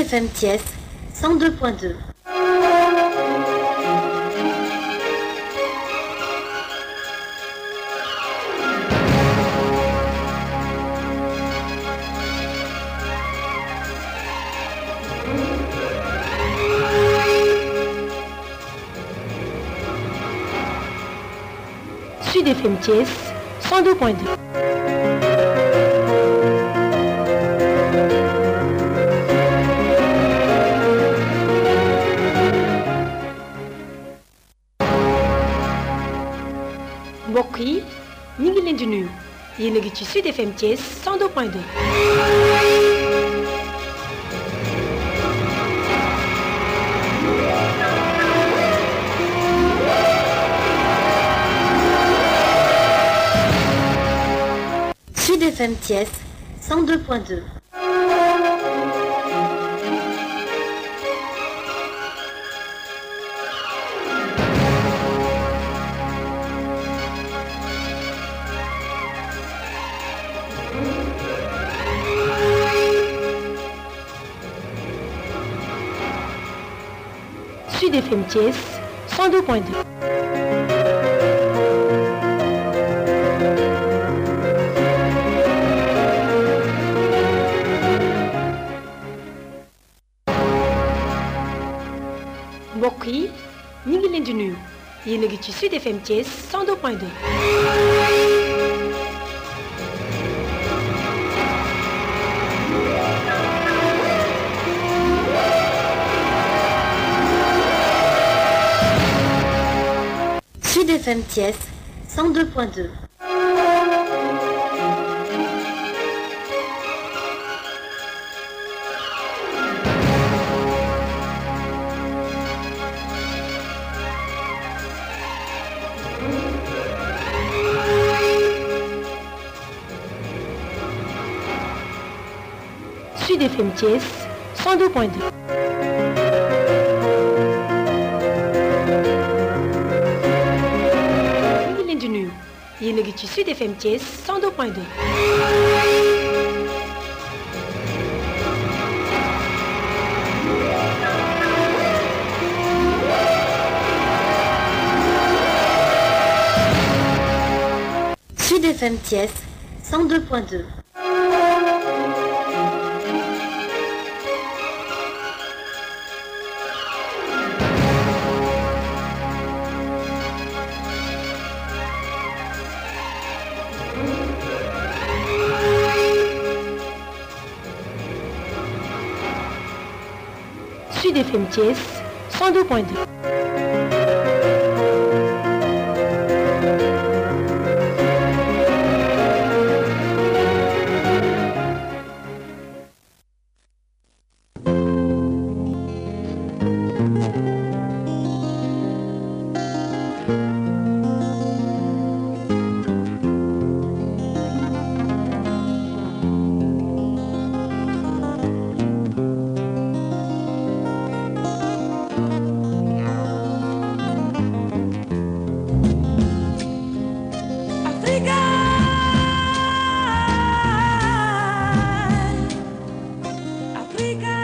FM Thiès 102.2. Sud FM Thiès 102.2. mbokk yi ñu ngi leen di nuyu yéen a ngi ci Sud FM Thiès 102.2. Sud FM Thiès 102.2. Sud FM Thiès 102.2. mbokk yi ñu ngi leen di nuyu yéen a ngi ci Sud FM Thiès 102.2. Sud FM Thiès 102.2. Sud FM Thiès 102.2. ñu ngi leen di nuyu yéen a ngi ci Sud FM Thiès 102.2. Sud FM Thiès 102.2. Sud FM Thiès 102.2. Africa, Africa,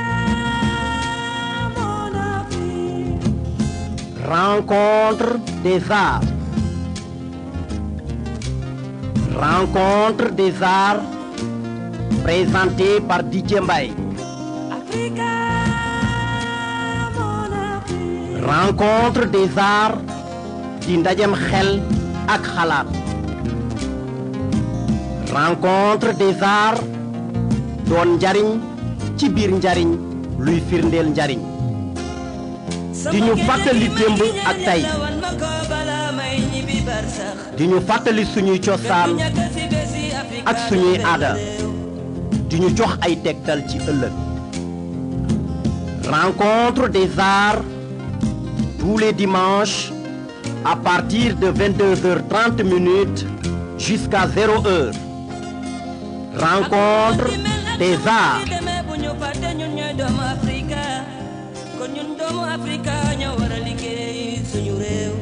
mon Afrique. Rencontre des arts. Rencontre des arts présentée par Didier Mbaye. Africa, mon Afrique. Rencontre des arts di ndajem xel ak xalaat. Rencontre des arts doon njariñ ci biir njariñ luy firndeel njariñ. di ñu fàttali démb ak tey. di ñu fàttali suñuy cosaan ak suñuy aada di ñu jox ay tegtal ci ëllëg rencontre des arts tous les dimanches à partir de 22h30 minutes jusqu'à 0 heure rencontre des arts bu ñu fàtte ñun ñooy doomu Afrika kon ñun doomu Afrika ñoo war a liggéey suñu réew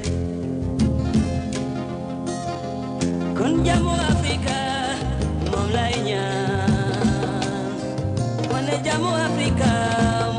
kon jàmmu Afrika moom lay ñaan wane jàmmu Afrika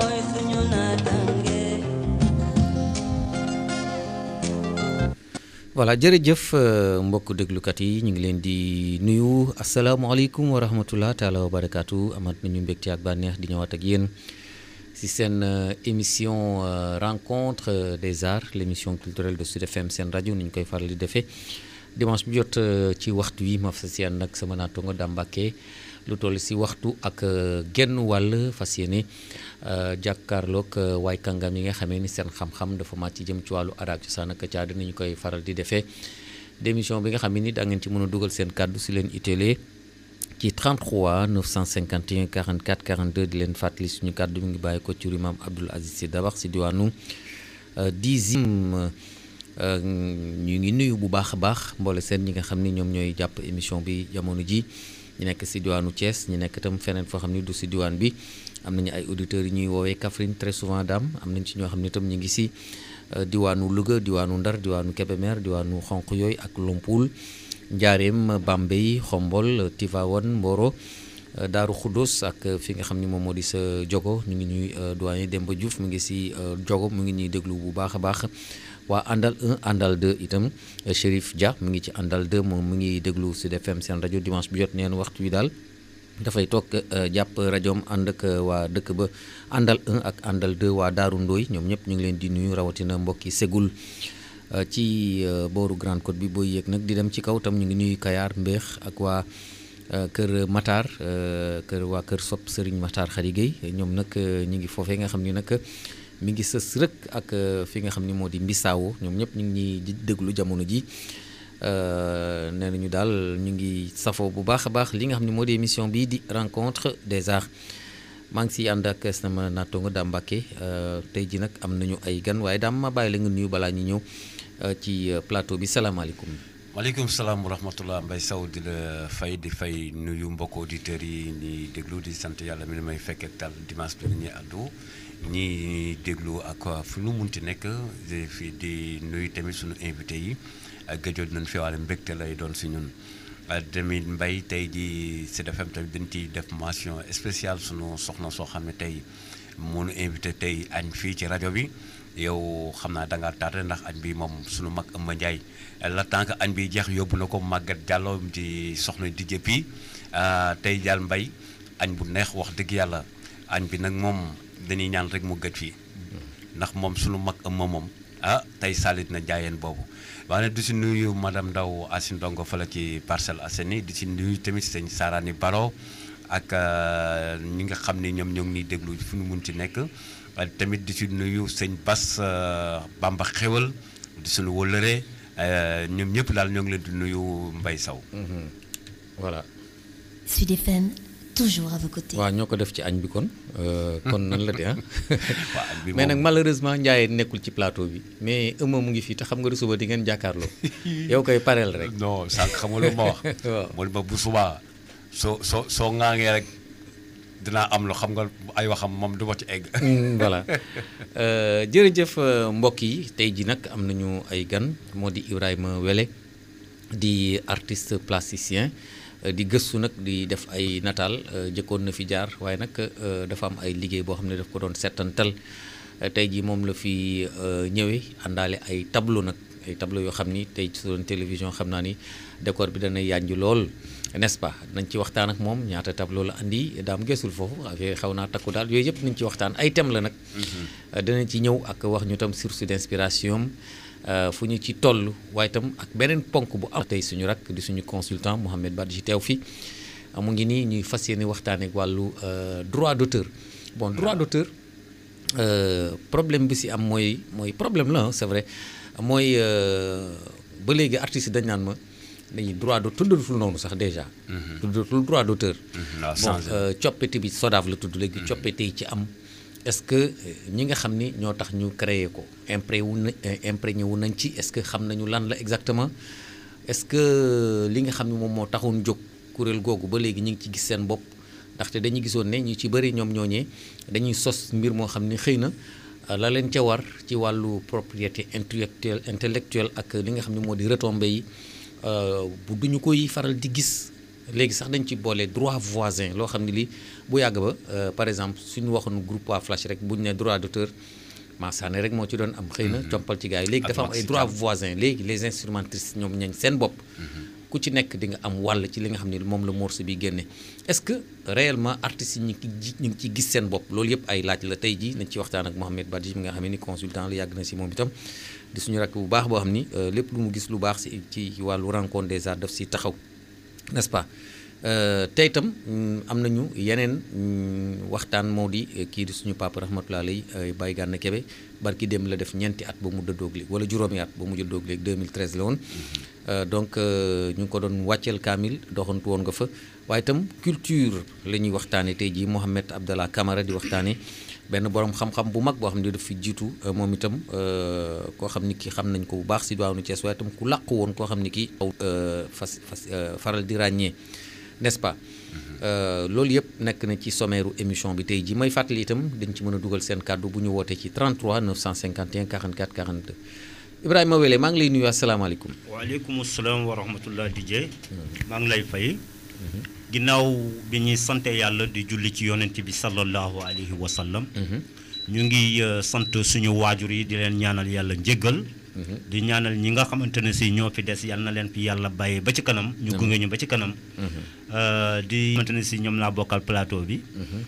voilà jërëjëf mbokk déglukat yi ñu ngi leen di nuyu asalaamaaleykum wa rahmatullah taala wa barakaatu amat nañu mbégte ak bànneex di ñëwaat ak yéen si seen émission rencontre des arts l' émission culturelle de Sud FM seen rajo ni ñu koy faral di defee dimanche bi jot ci waxtu wi ma fas yéene nag sama naatongo Dambake lu toll si waxtu ak genn wàll fas yéene jàkkaarloog waay kàngam yi nga xamee ni seen xam-xam dafa màcc jëm ci wàllu aada ak cosaan ak caada ni ñu koy faral di defee démission bi nga xam ne ni da ngeen ci mën a dugal seen kàddu si leen itelee ci 33 951 44 42 di leen fàttali suñu kàddu mi ngi bàyyi ko ci Imam Abdoul Aziz Sy Dabakh si diwaanu dixième ñu ngi nuyu bu baax a baax mboole seen ñi nga xam ni ñoom ñooy jàpp émission bi jamono ji ñu nekk si diwaanu Thiès ñu nekk itam feneen foo xam ni du si diwaan bi am nañu ay auditeurs yi ñuy woowee Kaffrine très souvent daam am nañ ci ñoo xam ne itam ñu ngi si diwaanu Louga diwaanu Ndar diwaanu Kébémer diwaanu xonq yooyu ak Lompoul Njaareem Bambey Xombol Tivaouane Mboro Daaru Khoudoss ak fi nga xam ni moom moo di sa jogo ñu ngi ñuy doyen Demba Diouf mu ngi si jogo mu ngi ñuy déglu bu baax a baax waa àndal 1 àndal 2 itam Chérif Dia mu ngi ci àndal 2 moom mu ngi déglu Sud FM seen rajo dimanche bi jot neen waxtu wi daal dafay toog jàpp rajoom ànd ak waa dëkk ba àndal 1 ak àndal 2 waa Daaru Ndooy ñoom ñëpp ñu ngi leen di nuyu rawatina mbokki Ségul ci booru Grande Côte bi booy yéeg nag di dem ci kaw tam ñu ngi nuyu Kayaar Mbéex ak waa kër Matar kër waa kër Sopp Serigne Matar Khady Gueye ñoom nag ñu ngi foofee nga xam ni nag mi ngi sës rëkk ak fi nga xam ni moo di Mbisaawo ñoom ñëpp ñu ngi ñuy déglu jamono ji nee nañu daal ñu ngi safoo bu baax a baax li nga xam ne moo di émission bii di rencontre des arts maa ngi siy ànd ak sama naataango Dame Mbacke tey ji nag am nañu ay gan waaye daam ma bàyyi la nga nuyu balaa ñu ñëw ci plateau bi salaamaaleykum. maaleykum salaam wa rahmatullah Mbaye Sow di la fay di fay nuyu mbokk auditeurs yi ñuy déglu di sant yàlla mi ne may fekk ak tal dimanche bi ñuy àddu ñi déglu ak fu nu munti nekk di fi di nuyu tamit suñu invité yi gëjoon nañ fi waale mbégte lay doon si ñun tamit mbay tey di Sud FM tamit dañ ciy def mention spéciale sunu soxna soo xam ne tey moo nu invité tey añ fii ci rajo bi yow xam naa da ngaa tardé ndax añ bi moom sunu mag Ëmba Ndiaye la tant que añ bi jeex yóbbu na ko Maguette Diallo di soxna di jëppi tey jàll mbay añ bu neex wax dëgg yàlla añ bi nag moom dañuy ñaan rek mu gëj fii ndax moom sunu mag Ëmba moom ah tey salit na jaayeen boobu waaye di si nuyu madame Ndaw Asin Ndongo fële ci Parcelles Assainies di si nuyu tamit sëñ Sarani Baro ak ñi nga xam ne ñoom ñoo ngi ñuy déglu fu ñu mun ci nekk tamit di si nuyu sëñ Bas Bamba Xewal di suñu wëllëree ñoom ñëpp daal ñoo ngi leen di nuyu Mbaye Sow voilà. Sud FM toujours à vos côtés. waaw ñoo ko def ci añ bi kon kon nan la de ah. mais nag malheureusement Ndiaye nekkul ci plateau bi mais ëmma mu ngi fii te xam nga suba di ngeen jàkkaarloo yow koy pareel rek. non sànq xam nga lu ma wax. waaw mooy ma bu subaa soo soo soo ŋaangee rek dinaa am lu xam nga ay waxam moom du ma ci egg. voilà jërëjëf mbokk yi tey ji nag am nañu ay gan moo di Ibrahima Wele di artiste plasticien. di gëstu nag di def ay nataal jëkkoon na fi jaar waaye nag dafa am ay liggéey boo xam ne daf ko doon settantal tey jii moom la fi ñëwee àndaale ay tableau nag ay tableau yoo xam ni tey ci doon télévision xam naa ni décor bi dana yànj lool n'est-ce pas nañ ci waxtaan ak moom ñaata tableau la andi daam gëstul foofu affaire xaw naa takku daal yooyu yëpp nañ ci waxtaan ay thème la nag danañ ci ñëw ak wax ñu tam source d'inspiration fu ñu ci toll waaye itam ak beneen ponk bu am tey suñu rak di suñu consultant Mouhamed Badji teew fi mu ngi nii ñuy fas yéene waxtaanee ak wàllu droit d'auteur bon droit d'auteur problème bi si am mooy mooy problème la c'est vrai mooy ba léegi artistes yi dañ naan ma dañuy droit d'auteur tuddatul noonu sax déjà tuddatul droit d'auteur bon coppite bi SODAV la tudd léegi coppite yi ci am est-ce que ñi nga xam ni ñoo tax ñu créer ko impré wu na imprégné wu nañ ci est-ce que xam nañu lan la exactement est-ce que li nga xam ni moom moo taxoon jóg kuréel googu ba léegi ñu ngi ci gis seen bopp ndaxte dañuy gisoon ne ñu ci bëri ñoom ñooñee dañuy sos mbir moo xam ni xëy na la leen ca war ci wàllu propriété intellectuelle intellectuelle ak li nga xam ne moo di retombées yi bu duñu koy faral di gis léegi sax dañ ci boole droit voisin loo xam ne lii bu yàgg ba par exemple suñu waxoon groupe waa Flash rek bu ñu ne droit d'auteur Massaane rek moo ci doon am xëy na compal ci gars yi léegi dafa am ay droits voisins léegi les instrumentistes ñoom ñañ seen bopp ku ci nekk di nga am wàll ci li nga xam ne moom la morceau bi génne est-ce que réellement artistes yi ñu ngi ci ñu ngi ciy gis seen bopp loolu yëpp ay laaj la tey jii nañ ci waxtaan ak Mohamed Badji mi nga xam ne ni consultant la yàgg na si moom itam di suñu rakk bu baax boo xam ni lépp lu mu gis lu baax si ci wàllu rencontre des arts daf si taxaw n'est-ce pas tey itam am nañu yeneen waxtaan moo di kii di suñu papa rahmatulah lay Baye Gana Kebe barki dem la def ñeenti at ba mu dëddoog léegi wala juróomi at ba mu jëddoog léegi 2013 la woon donc ñu ngi ko doon wàcceel kaamil doxantu woon nga fa waaye itam culture la ñuy waxtaane tey jii Mohamed Abdallah Camara di waxtaane benn borom xam-xam bu mag boo xam ne daf fi jiitu moom itam koo xam ni kii xam nañ ko bu baax si diwaanu Thiès waaye itam ku làqu woon koo xam ni kii fas fas faral di ràññee n'est-ce pas loolu yëpp nekk na ci sommaire émission bi tey jii may fàttali itam dañ ci mën a dugal seen kàddu bu ñu wootee ci 33 951 44 42 Ibrahima Wele maa ngi lay nuyu asalaamaaleykum. waaleykum salaam wa rahmatullah DJ. maa ngi lay fay. ginnaaw bi ñuy sante yàlla di julli ci yonent bi sallallahu alayhi wa sallam. ñu ngi sant suñu waajur yi di leen ñaanal yàlla njéggal. di ñaanal ñi nga xamante ne si ñoo fi des yal na leen fi yàlla bàyyee ba ci kanam. ñu gunge ñu ba ci kanam. di xamante ne si ñoom laa bokkal plateau bi.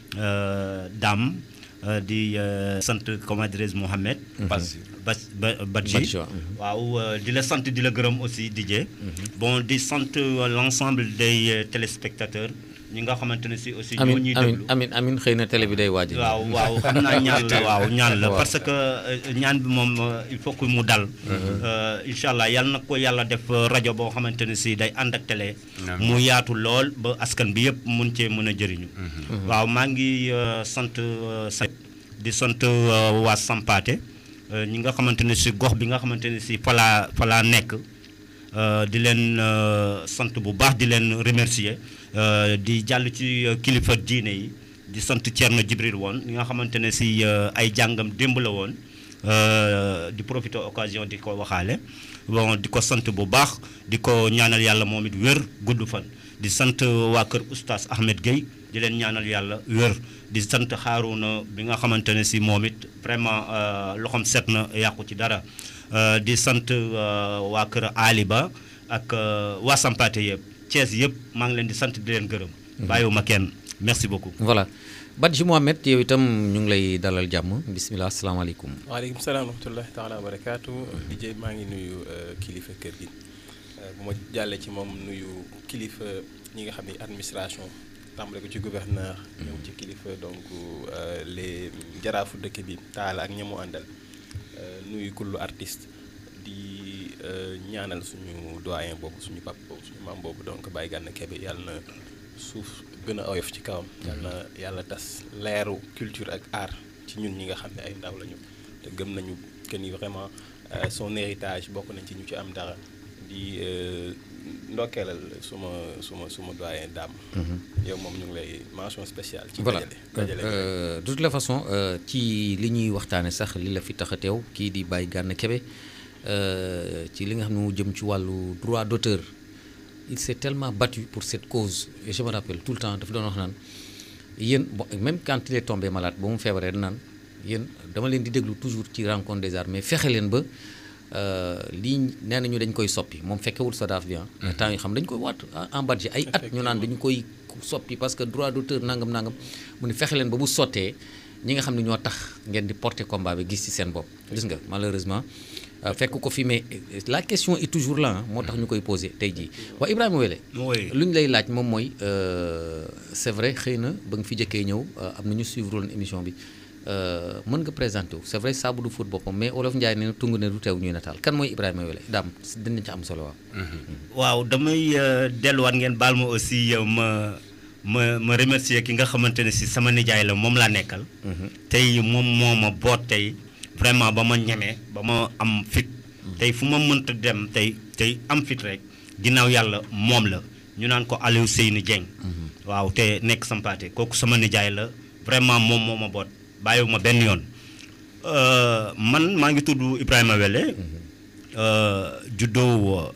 Dame di sant comment dirais-je Mohamed. Badji Badji waaw di la sant di la gërëm aussi DJ. bon di sant l'ensemble des téléspectateurs. ñi nga xamante ne si aussi. ñoo ñuy déglu amin amin xëy na télé bi day waaj waaw waaw xam naa ñaan la waaw ñaan la parce que ñaan bi moom il faut que mu dal. incha allah yal na ko yàlla def rajo boo xamante ne si day ànd ak télé. mu yaatu lool ba askan bi yëpp mun cee mën a jëriñu. waaw maa ngi sant sa di sant waa Sampaate ñi nga xamante ne si gox bi nga xamante ne si falaa falaa nekk. di leen sant bu baax di leen remercier di jàll ci kilifa diine yi di sant Thierno Jibril woon li nga xamante ne si ay jàngam démb la woon di profiter occasion di ko waxaale bon di ko sant bu baax di ko ñaanal yàlla moom it wér gudd fan di sant waa kër oustaz Ahmed Gueye di leen ñaanal yàlla wér di sant Harouna bi nga xamante ne si moom it vraiment loxoom set na yàqu ci dara di sant waa kër Ali Ba ak waa Sampaate yëpp Thiès yëpp maa ngi leen di sant di leen gërëm. bàyyiwuma kenn merci beaucoup. voilà Badji Mohamed yow itam ñu ngi lay dalal jàmm bisimilah asalaamaaleykum. waaleykum salaam wa rahmatullahi taala wa barakaatu. DJ maa ngi nuyu kilifa kër gi bu ma jàllee ci moom nuyu kilifa ñi nga xam ne administration tàmbale ko ci gouverneur. ñëw ci kilifa donc les jaraafu dëkk bi taala ak ñamu àndal. nuyu kullu artiste di ñaanal suñu doyen boobu suñu pap boobu suñu maam boobu donc Baye Gana Kebe yàlla na suuf gën a oyof ci kawam. yàlla na yàlla tas leeru culture ak art ci ñun ñi nga xam ne ay ndaw lañu te gëm nañu que ni vraiment son héritage bokk nañ ci ñu ci am dara di ndokkeelal suma suma suma doyen Dame. yow moom ñu ngi lay mention spéciale. ci voilà dajale de toute la façon ci li ñuy waxtaane sax li la fi tax a teew kii di Baye Gana Kebe ci li nga xam ne mu jëm ci wàllu droit d'auteur il s'est tellement battu pour cette cause et je me rappelle tout le temps dafa doon wax naan yéen bon même quand il est tombé malade ba mu feebaree naan yéen dama leen di déglu toujours ci rencontre des arts mais fexe leen ba lii nee nañu dañ koy soppi moom fekkewul SODAV bi ah. temps yi xam dañu koy waat en Badji ay at ñu naan dañu koy soppi parce que droit d'auteur nangam nangam mu ne fexe leen ba bu sottee ñi nga xam ne ñoo tax ngeen di porter combat bi gis ci seen bopp. gis nga malheureusement fekk ko fi mais la question est toujours là moo tax ñu koy posé tey jii waa Ibrahima Wele. lu ñu lay laaj moom mooy c'est vrai xëy na ba nga fi jëkkee ñëw am na ñu suivre woon émission bi. mën nga présenté wu c'est vrai saabu du fóot boppam mais olof Ndiaye nee na tungu ne du teew ñuy nataal kan mooy Ibrahima Wele daam dinañ ci am solo waaw. waaw damay delluwaat ngeen baal ma aussi ma ma ma remercier ki nga xamante ne si sama nijaay la moom laa nekkal. tey moom moo ma boot tey vraiment ba ma ñemee ba ma am fit. tey fu ma mënta dem tey tey am fit rek ginnaaw yàlla moom la ñu naan ko Aliou Seyni Dieng. waaw te nekk Sampaate kooku sama nijaay la vraiment moom moo ma boot. bàyyiwuma benn yoon man maa ngi tudd Ibrahima Wele juddoo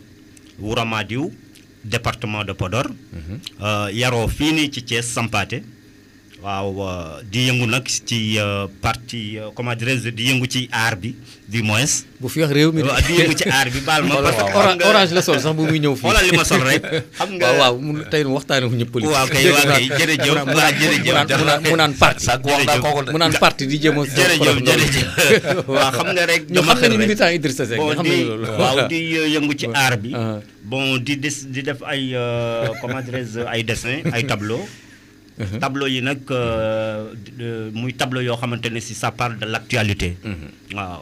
Wouramadiou département de Podor yaroo fii nii ci Thiès Sampaate waaw euh, di yëngu nag ci euh, parti euh, comment dirais-je di yëngu ci aar bi du moins. bu fi wax réew mi de. waaw di yëngu ci aar bi baal ma. parce que xam Ora- nga- orange la sol sax bu muy ñëw fii. xoolal li ma sol rek. xam nga waaw waaw mu tey waxtaanee wu ñu politique. waaw kay waaw kay jërëjëf mu naan waaw jërëjëf mu naan mu naan mu naan parti. Sànq wax naa kooku de. mu naan parti di jéem a. jërëjëf jërëjëf waaw xam nga rek ñoo dama xam nañu xel rek. militant Idrissa Seck bon nga xam di nañu loolu. waaw di euh, yëngu ci aar bi. Ah. bon di des di def ay euh, comment dirais-je ay dessin ay tableau tableau yi nag euh, de- muy tableau yoo xamante ne si ça parle de l'actualité. waaw.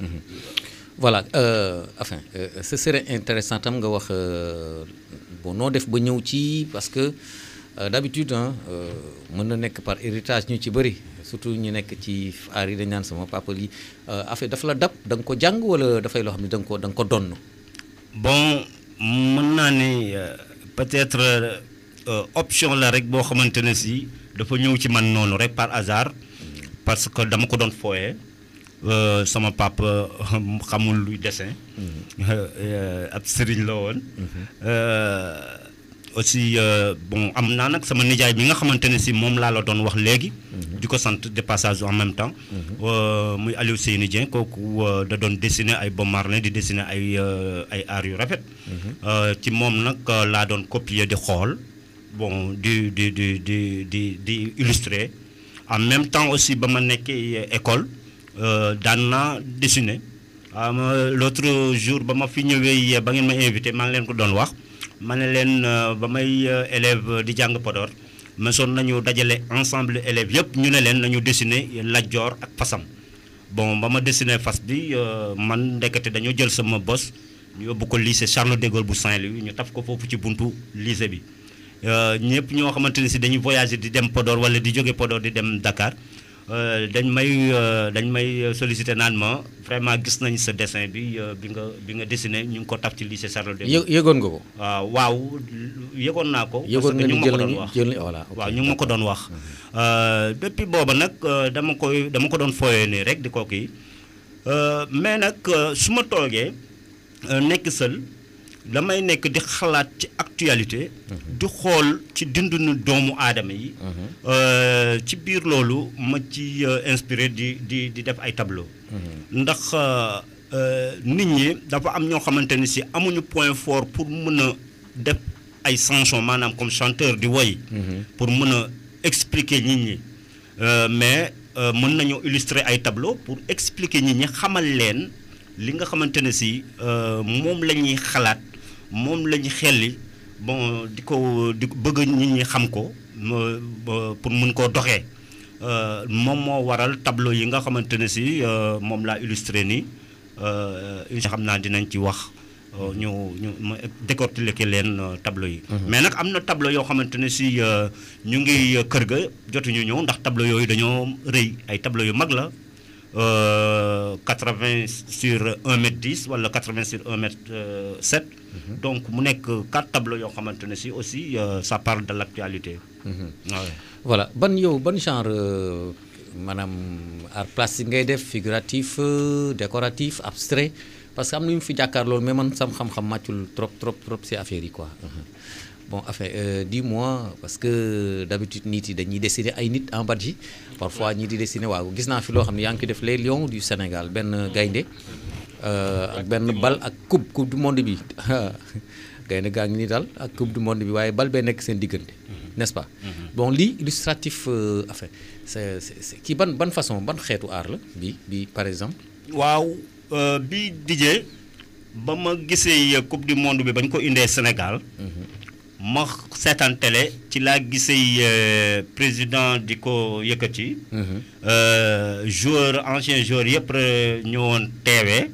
voilà euh, enfin euh, ce serait intéressant tam nga wax euh, bon noo def ba ñëw ci parce que euh, d'habitude hein, euh, mën na nekk par héritage ñu ci bëri surtout ñu nekk ci aar yi dañ naan sama papa lii euh, affaire dafa la dab da nga ko jàng wala dafay loo xam ne da nga ko da nga ko donn bon mën naa ne euh, peut-être euh, option la rek boo xamante ne si dafa ñëw ci man noonu rek par hasard parce que dama ko doon fooyee euh, sama papa xamul luy dessin euh, ab sëriñ la woon Euh, aussi euh, bon am naa nag sama nijaay bi nga xamante ne si moom laa la doon wax léegi di ko sant de passage en même temps Euh, muy Aliou Seyni Dieng kooku euh, da doon dessiner ay Bob Marley di dessiner ay euh, ay art yu rafet Euh, ci moom nag euh, laa doon copier di xool bon di di di di di di illustrer en même temps aussi ba ma nekkee école euh, daan naa dessiner ah ma l'autre jour ba ma fi ñëwee ba ngeen ma invité maa ngi leen ko doon wax ma ne leen euh, ba may euh, élève di jàng Podor mësoon nañu dajale ensemble élèves yëpp ñu ne leen nañu dessiner Lat Joor ak fasam bon ba ma dessiner fas bi euh, man ndekete dañoo jël sama bos ñu yóbbu ko lycée Charles de Gaulle bu Saint-Louis ñu taf ko foofu ci buntu lycée bi Euh, ñëpp ñoo xamante ne si dañuy voyager di dem Podor wala di jóge Podor di dem Dakar euh, dañ may euh, dañ may solliciter naan ma vraiment gis nañ sa dessin bi euh, bi nga bi nga dessiné ñu ngi ko taf ci lycée Charles de yë Gaulle. yëgoon nga ko. waaw waaw yëgoon naa ko. Yëgoon parce que nga ñu ni ngi ma ko jël doon nañu wax jël voilà. ok, waaw ñu ngi ma ko doon wax. Euh, depuis booba nag euh, dama koy dama ko doon fooyee nii rek di ko kii Euh, mais nag euh, su ma toogee euh, nekk seul damay nekk di xalaat ci actualité. di xool ci dundunu doomu aadama yi. Euh, ci biir loolu ma ci euh, inspiré di di di def ay tableau. ndax euh, euh, nit ñi dafa am ñoo xamante ni si amuñu point fort pour mën a def ay chansons maanaam comme chanteur di woy pour mën a expliquer nit ñi Euh, mais euh, mën nañoo illustrer ay tableau pour expliquer nit ñi xamal leen li nga xamante ne si euh, moom la ñuy xalaat moom la ñuy xelli bon di ko di ko bëgg nit ñi xam ko ma- ba- pour mën koo doxee Euh, moom moo waral tableau yi nga xamante ne si euh, moom laa illustré nii euh, incha xam naa dinañ ci wax euh, ñu ñu ma décortiquer leen euh, tableau yi. mais nag am na tableau yoo xamante ne si euh, ñu ngi euh, kër ga jotuñu ñëw ndax tableau yooyu dañoo rëy ay tableau yu mag la euh, 80 sur 1 mètre 10 wala 80 sur 1 mètre euh, 7. donc mu nekk quatre tableaux yoo xamante ne si aussi euh, ça parle de l'actualité. Ouais. voilà ban yow ban genre euh, maanaam art plastique ngay def figuratif euh, décoratif abstrait parce que am na ñu fi jàkkaar loolu mais man sam xam-xam màccul trop trop trop ci affaire yi quoi Mhm. bon enfin euh, dis-moi parce que d'habitude nit yi dañuy dessiner ay nit en badge parfois ñii di dessiner waaw gis naa fi loo xam ne yaa ngi ko def les lions du Sénégal benn gaynde euh, ak benn bal ak coupe coupe du monde bi gaynde gaa ngi nii daal ak coupe du monde bi waaye bal bee nekk seen diggante n'est-ce pas bon lii illustratif euh, enfin c'est c'est c'est- kii ban ban façon ban xeetu art la bi bi par exemple waaw euh, bi dijee ba ma gisee euh, coupe du monde bi bañ ko indee Sénégal ma seetaan télé ci laa gisee euh, président di ko yëkkati euh, joueur ancien joueur yëpp euh, ñëwoon teewee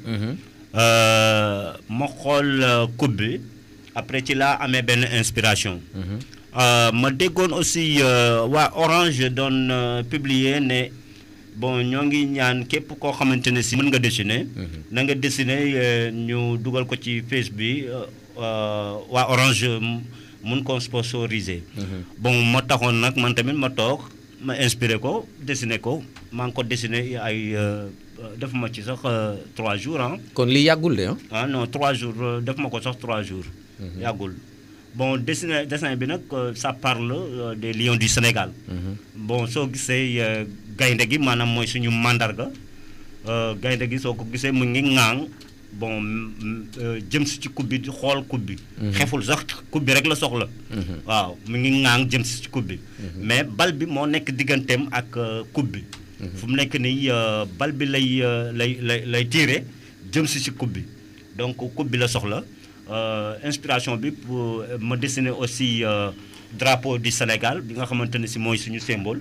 euh, ma xool euh, coupe bi après ci laa amee benn inspiration Euh, ma déggoon aussi euh, waa Orange doon euh, publier ne bon ñoo ngi ñaan képp koo xamante ne si mën nga dessiner. na nga dessiner euh, ñu dugal ko ci face bi euh, euh, waa Orange m- mun ko sponsoriser. bon ma taxoon nag man tamit ma toog ma inspiré ko dessiner ko maa ngi ko dessiner ay euh, def ma ci sax euh, trois jours ah. kon lii yàggul de ah ah non trois jours euh, def ma ko sax trois jours. yàggul bon dessin dessin bi nag euh, ça parle euh, des lions du Sénégal. bon soo gisee euh, gaynde gi maanaam mooy suñu mandarga euh, gaynde gi soo ko gisee mu ngi ŋaang bon mm, euh, jëm si ci coupe bi di xool coupe bi. xeful sax coupe bi rek la soxla. waaw mu ngi ŋaang jëm si ci coupe bi. mais bal bi moo nekk digganteem ak euh, coupe bi. fu mu nekk nii euh, bal bi lay euh, lay lay lay tiire jëm si ci coupe bi donc coupe bi la soxla Euh, inspiration bi pour euh, ma dessiner aussi euh, drapeau du Sénégal bi nga xamante ne si mooy suñu symbole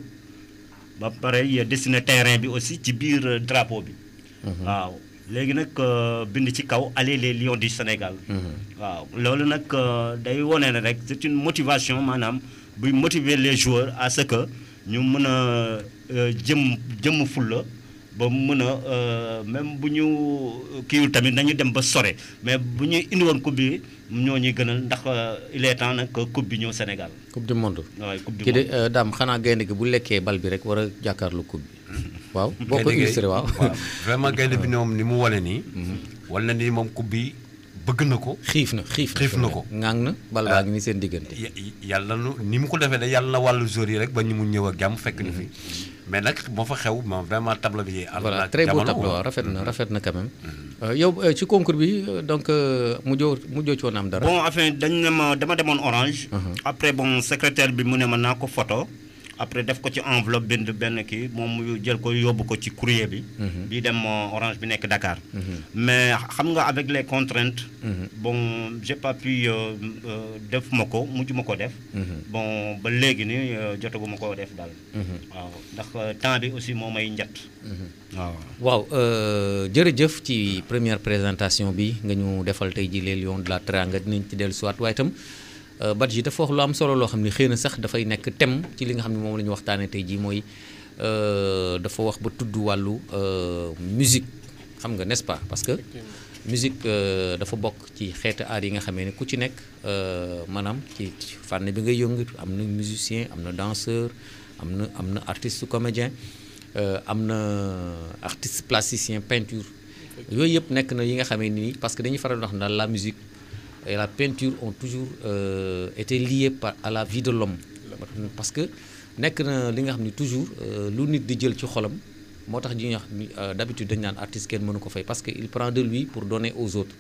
ba pare dessiner terrain bi aussi ci biir euh, drapeau bi. waaw léegi nag euh, bind ci kaw allez les lions du Sénégal. waaw loolu nag euh, day wone ne rek c'est une motivation maanaam buy motiver les joueurs à ce que ñu mën a euh, jëm jëm fulla ba mën a euh, même bu ñu kiiwul tamit nañu dem ba sore mais bu ñu indi woon coupe bi ñoo ñuy gënal ndax euh, il est temps nag que coupe bi ñëw Sénégal. coupe du monde waaye coupe du kii de monde. euh, daam xanaa gaynde gi bu lekkee bal bi rek war a jàkkaarlu coupe bi waaw boo ko Gaynde gi- illustré waaw vraiment gaynde bi moom ni mu wane nii. wala ni moom coupe bi bëgg na ko. xiif na xiif na xiif na ko. ŋaang na bal baa ngi ni seen diggante ya- yàlla nu ni mu ko defee de yàlla na wàllu jour yi rek ba ñu mun ñëw ak jàmm fekk ñu fi. mais nag moo fa xew moom vraiment tableau bi. ànd voilà na ak très beau jamono, tableau waaw. waaw rafet na rafet na quand même Euh, yow euh, ci concours bi euh, donc euh, mujjoo mujjoo ci woon am dara bon enfin dañ ne ma dama demoon orange. après bon secrétaire bi mu ne ma naa ko photo après def ko ci enveloppe bind benn kii moom mu jël ko yóbbu ko ci courrier bi. bi dem euh, orange bi nekk Dakar. mais xam nga avec les contraintes. bon j'ai pas pu euh, euh, def ma ko mujj ma ko def. bon ba léegi ni euh, jotaguma ko def daal. waaw ndax euh, temps bi aussi moo may njat. waaw. waaw euh, jërëjëf ci première présentation bi nga ñu defal tey ji les lions de la Teranga dinañ ci dellu siwaat waaye itam euh, Badji dafa wax lu am solo loo xam ne xëy na sax dafay nekk thème ci li nga xam ne moom la ñu waxtaanee tey jii mooy euh, dafa wax ba tudd wàllu euh, musique xam nga n'est-ce pas parce que musique euh, dafa bokk ci xeetu aar yi nga xamee ne ku ci nekk euh, maanaam ci ci fànn bi ngay yëngu am na musicien am na danseur am na am na artiste comédien euh, am na artiste plasticien peinture yooyu yëpp nekk na yi nga xamee ni parce que dañuy faral di wax daal la musique et la peinture ont toujours euh, été liées par à la vie de l'homme parce que nekk na li nga xam ni toujours euh, lu nit di jël ci xolam moo tax ñuy wax ni euh, d'habitude dañu naan artiste kenn mënu ko fay parce que il prend de lui pour donner aux autres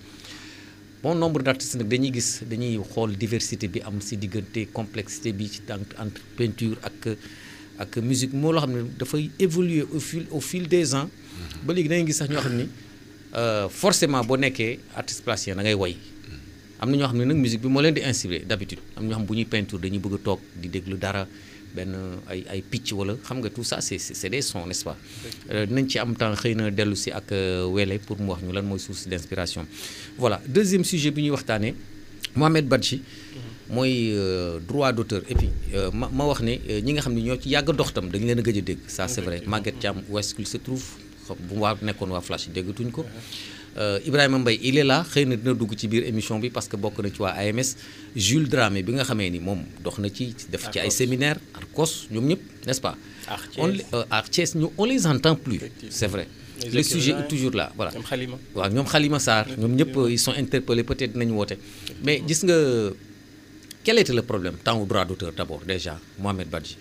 bon nombre d'artistes nag dañuy gis dañuy xool diversité bi am si diggante complexité bi ci entre entre peinture ak ak musique moo loo xam ne dafay évoluer au fil au fil des ans ba léegi da ngay gis sax ñoo xam ni euh, forcément boo nekkee artiste plasticien da ngay woy am na ñoo xam ne nag musique bi moo leen di inspiré d'habitude am na ñoo xam bu ñuy peinture dañuy bëgg a toog di déglu dara benn ay ay picc wala xam nga tout ça c'est c'est c'est des sons n'est-ce pas Euh, dinañ ci am temps xëy na dellu si ak euh, Wele pour mu wax ñu lan mooy source d'inspiration voilà deuxième sujet bi ñuy waxtaanee Mohamed Badji mooy euh, droit d'auteur et puis euh, ma ma wax ne euh, ñi nga xam ne ñoo ci yàgg a dox tam dañu leen a gëj a dégg ça c'est vrai Maguette Thiam où est-ce qu'il se trouve xam bu waa nekkoon waa Flash déggatuñ ko Euh, Ibrahima Mbaye il est là xëy na dina dugg ci biir émission bi parce que bokk na ci waa AMS Jules Dramé bi nga xamee ni moom dox na ci def ci ay séminaire Arcos ñoom ñëpp n'est-ce pas Arthies. on les- euh, Arthies ñu on les entend plus c'est vrai Les le sujet écrivains, est toujours là voilà ñoom Xalima. waaw ñoom Khalima Sarr ñoom ñëpp ils sont interpellés peut-être dinañu woote mais gis nga quel était le problème temps au droit d'auteur d'abord déjà Mohamed Badji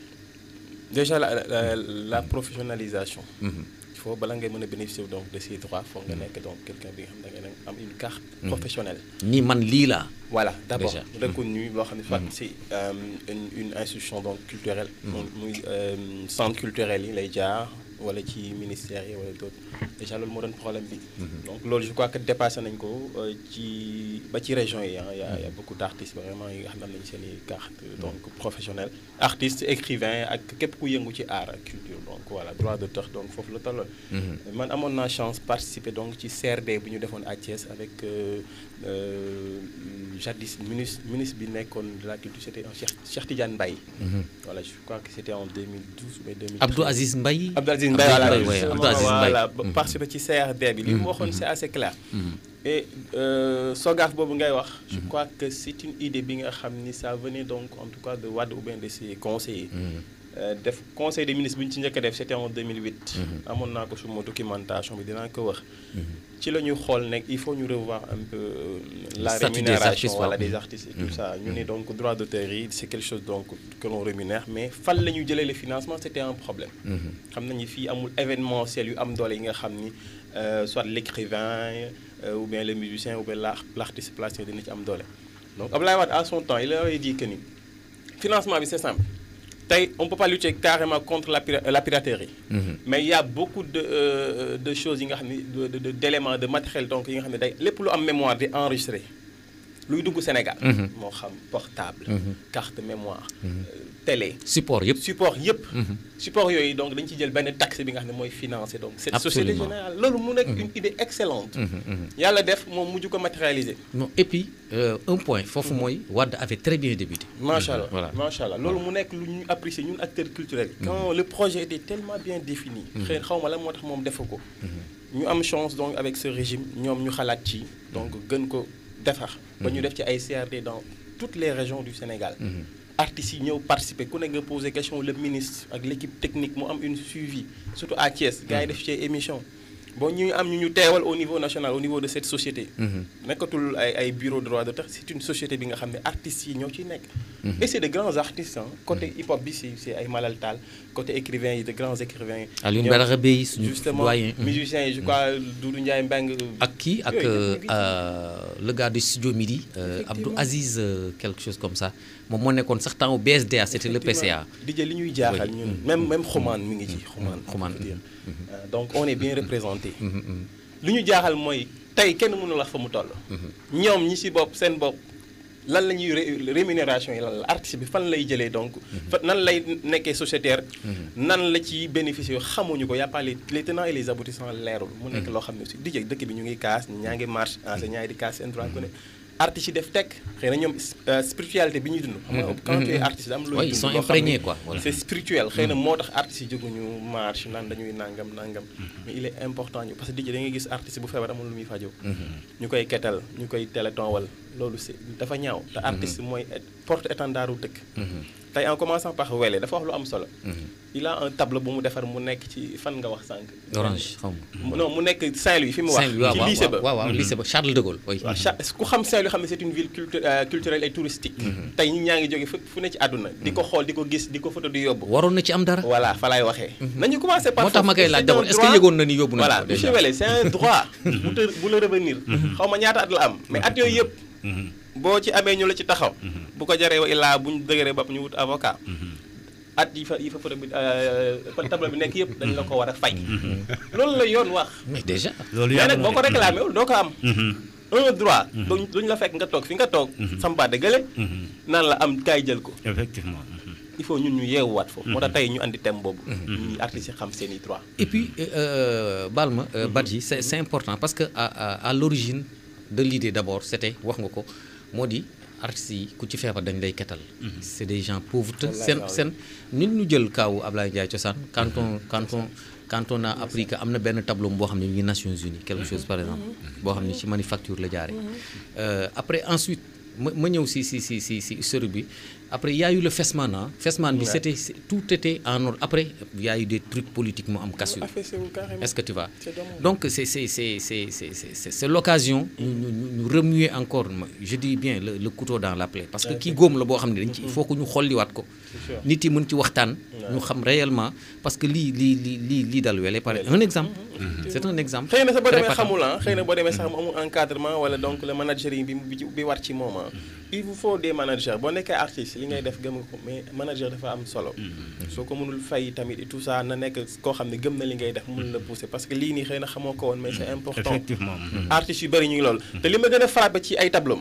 Déjà, la, la, la professionnalisation. Il faut bala ngay mën a bénéficier donc de ces droits foog nga nekk donc quelqu'un bi nga xam ne da nga am une carte professionnelle. ni man lii laa Voilà, d'abord, Déjà. reconnu, boo xam ne soit c'est euh, une, une institution donc culturelle. donc muy euh, centre culturel yi lay jaar wala ci ministère yi wala d'autres déjà loolu moo doon problème bi. donc loolu je crois que dépassé nañ ko euh, ci ba ci région yi ah y a y a beaucoup d'artistes vraiment yi nga xam ne am nañu seen i carte donc professionnelle artiste écrivain ak képp ku yëngu ci art ak culture donc voilà droit d'auteur donc foofu la tolloon. man amoon naa chance participer donc ci CRD bu ñu defoon à Thiès avec euh, euh, jadis ministre ministre bi nekkoon de la culture c'était un Cheikh Cheikh Tidiane Mbaye. voilà je crois que c'était en 2012 ou 2013. Abdou Aziz Mbaye Abdou Aziz Mbaye voilà Mbaye, ouais, Abdou Aziz Mbaye. voilà ba participer ci CRD bi li mu waxoon c'est assez clair. et euh, SOGAF boobu ngay wax. je crois que c'est une idée bi nga xam ni ça venait donc en tout cas de Wade ou bien de ses conseillers. euh, def conseil des ministres bu ñu ci njëkk a def c'était en 2008. amoon naa ko suma documentation bi dinaa ko wax. ci la ñu xool nekk il faut ñu revoir un peu euh, la Statut des rémunération artistes, voilà, waaw. des artistes et tout ça ñu ne donc droit d'auteur yi c'est quelque chose donc que l'on rémunère mais fan la ñu jëlee le financement c'était un problème. xam nañu fii amul événementiel yu am doole yi nga xam ni euh, soit l'écrivain euh, ou bien le musicien ou bien l'art- l'artiste plastique dina ci am doole donc Abdoulaye Wade à son temps il avait dit que ni financement bi c'est simple tey on peut pas lutter carrément contre la pira- la piraterie mais il y a beaucoup de euh, de choses yi nga xam ni de de- de d'éléments de matériel donc yi nga xam ne day lépp lu am mémoire di enregistré luy dugg Sénégal moo xam portable carte mémoire euh, télé support yëpp support yëpp support yooyu donc dañ ci jël benn taxe bi nga xam ne mooy financer donc cette société Absolument. générale loolu mu nekk une idée excellente yàlla def moom mujj ko matérialiser non et puis euh, un point foofu mooy Wade avait très bien débuté macha allah Voilà. macha allah loolu mu nekk lu ñu apprécier ñun acteurs culturels yi quand le projet était tellement bien défini xëy xaw ma la moo tax moom defu ko ñu am chance donc avec ce régime ñoom ñu xalaat ci donc gën ko defar ba ñu def ci ay CRD dans toutes les régions du Sénégal artistes yi ñëw participer ku nekk nga poser question le ministre ak l'équipe technique mu am une suivi surtout à Thiès gars yi def ci émission bon ñu am ñu ñu teewal au niveau national au niveau de cette société nekkatul ay ay bureau de droit d'auteur c'est une société bi nga xam ne artistes yi ñoo ciy nekk et c'est de grands artistes hein. côté hip hop bi c'est c'est ay Malal Tall côté écrivains yi de grands écrivains Alioune ñoom- Badara Bèye suñu justement doyen musiciens yi je crois Doudou Ndiaye Mbengue ak kii ak yooyu euh, yëpp ñu ngi ci. euh, le gars du studio Midi euh, Abdou Effectivement. Aziz euh, quelque chose comme ça moom moo nekkoon sax temps au BSDA c'était le PCA DJ li ñuy jaaxal Oui. ñun même même Xumaan mi ngi ci Xumaan Xumaan. faut dire. Euh, donc on est bien représenté li ñu jaaxal mooy tey kenn mënu la fa mu toll ñoom ñi ci bopp seen bopp lan la ñuy ré- rémunération yi lan la artiste bi fan lay jëlee donc fa nan lay nekkee sociétaire nan la ci bénéficier xamuñu ko y a pas les les tenants et les aboutissants leerul mu nekk loo xam ne aussi DJ dëkk bi ñu ngi kaas ñaa ngi marche enseignants yi di kaas seen droit ku ne artistes yi def tekk xëy na ñoom euh, spiritualité bi ñuy dund xam nga quand tu es artiste am looy Ouais, ils dund sont loo xam imprégnés, ni quoi, voilà. c'est spirituel xëy na moo tax artistes yi jóguñu marche naan dañuy nangam nangam mais il est important ñu parce que DJ da ngay gis artiste bu feebar amul lu muy fajoo ñu koy ketal ñu koy téléthon wal loolu c'est dafa ñaaw te artiste mooy et- porte étendard u dëkk tey en commençant par Wele dafa wax lu am solo il a un tableau bu mu defar mu nekk ci fan nga wax sànq Orange xaw ma Mu- non mu nekk Saint-Louis fi mu wax Saint-Louis waaw ci waaw lycée ba waaw waaw lycée ba Charles de Gaulle oui. waaw cha ku xam Saint-Louis xam ne c'est une ville cultu- euh, culturelle et touristique tey ñi ñaa ngi jóge fu fu ne ci àdduna di ko xool di ko gis di ko photo di yóbbu waroon na ci am dara voilà fa laay waxee nañu commencé par moo tax ma koy foofu. laaj C'est d'abord un est-ce que droit- yëgoon na ni yóbbu nañu voilà ko déjà monsieur Wele c'est un droit bu te bu la revenir xaw ma ñaata at la am mais at yooyu yëpp boo ci amee ñu la ci taxaw bu ko jaree wa illaa bu ñu dëgëree bopp ñu wut avocat at yi fa yi fa photo bi euh, tableau bi nekk yëpp dañ la ko war a fay loolu la yoon wax mais déjà loolu mais yàlla nag boo ko réclamé wul doo ko am Mhm. un droit duñ duñ la fekk nga toog fi nga toog sambaade gële naan la am kaay jël ko effectivement mhm. il faut ñun ñu yeewuwaat foofu moo tax tey ñu andi thème boobu ñi artistes yi xam seen i droit et puis euh, Balma euh, Badji c'est c'est important parce que à à, à l'origine de l'idée d'abord c'était wax nga ko moo di artistes yi ku ci feebar dañ lay ketal c'est des gens pauvres te Wallaay, seen wallaay. seen nit ñu jël kaawu Ablaye Ndiaye cosaan quand on quand on quand on a appris que am na benn tableau boo xam ne mi ngi Nations Unies quelque chose par exemple boo xam ne ci manufacture la jaaree Euh, après ensuite ma ma ñëw si si si si si histoire bi après il y a eu le Fesman ah Fesman bi Ouais. c'était c'est- tout était en ordre après il y a eu des trucs politiques mu am cassure affaissé wu carrément est-ce que tu vois C'est dommage. donc c'est c'est c'est c'est c'est c'est- c'est c'est l'occasion ñu ñu ñu ñu remuer encore ma- je dis bien le le couteau dans la plaie parce que kii góom la boo xam ne dañ ci il faut que ñu xolliwaat ko sûr. nit yi mën ci waxtaan ñu xam réellement parce que lii lii lii lii lii dal wele pare un exemple c'est un exemple xëy na sa boo très demee patent. xamul ah xëy na boo demee sax mu amul encadrement wala donc le managering bi bi bi war ci moom ah il vous faut des managers boo nekkee artiste li ngay def gëm nga ko mais manager dafa am solo soo ko mënul fay tamit et tout ça na nekk koo xam ne gëm na li ngay def mun la pousser parce que lii nii xëy na xamoo ko woon mais c'est important effectivement mhm. artistes yu bëri ñu ngi loolu te li ma gën a frappé ci ay tableau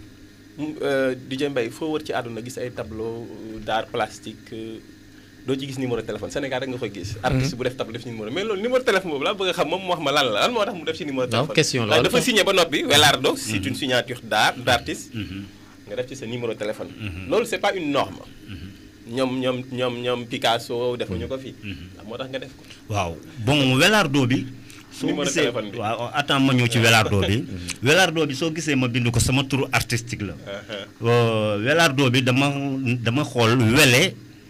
DJ Mbaye foo wër ci àdduna gis ay tableau d'art plastique euh, doo ci gis numéro téléphone Sénégal rek nga koy gis artiste bu def tableau def ci numéro mais loolu numéro téléphone boobu laa bëgg a xam moom mu wax ma lan la lan moo tax mu def ci numéro téléphone question la Ndax wala dafa signé ba noppi Welardo c'est une signature d'art d'artiste nga def ci sa numéro téléphone loolu c'est pas une norme ñoom ñoom ñoom ñoom Picasso defuñu ko fi ndax moo tax nga def ko waaw bon welardo bi soo Numéro gisee téléphone bi. waaw attends ma ñëw ci welardo bi welardo bi soo gisee ma bind ko sama turu artistique la Euh, welardo bi dama dama xool wele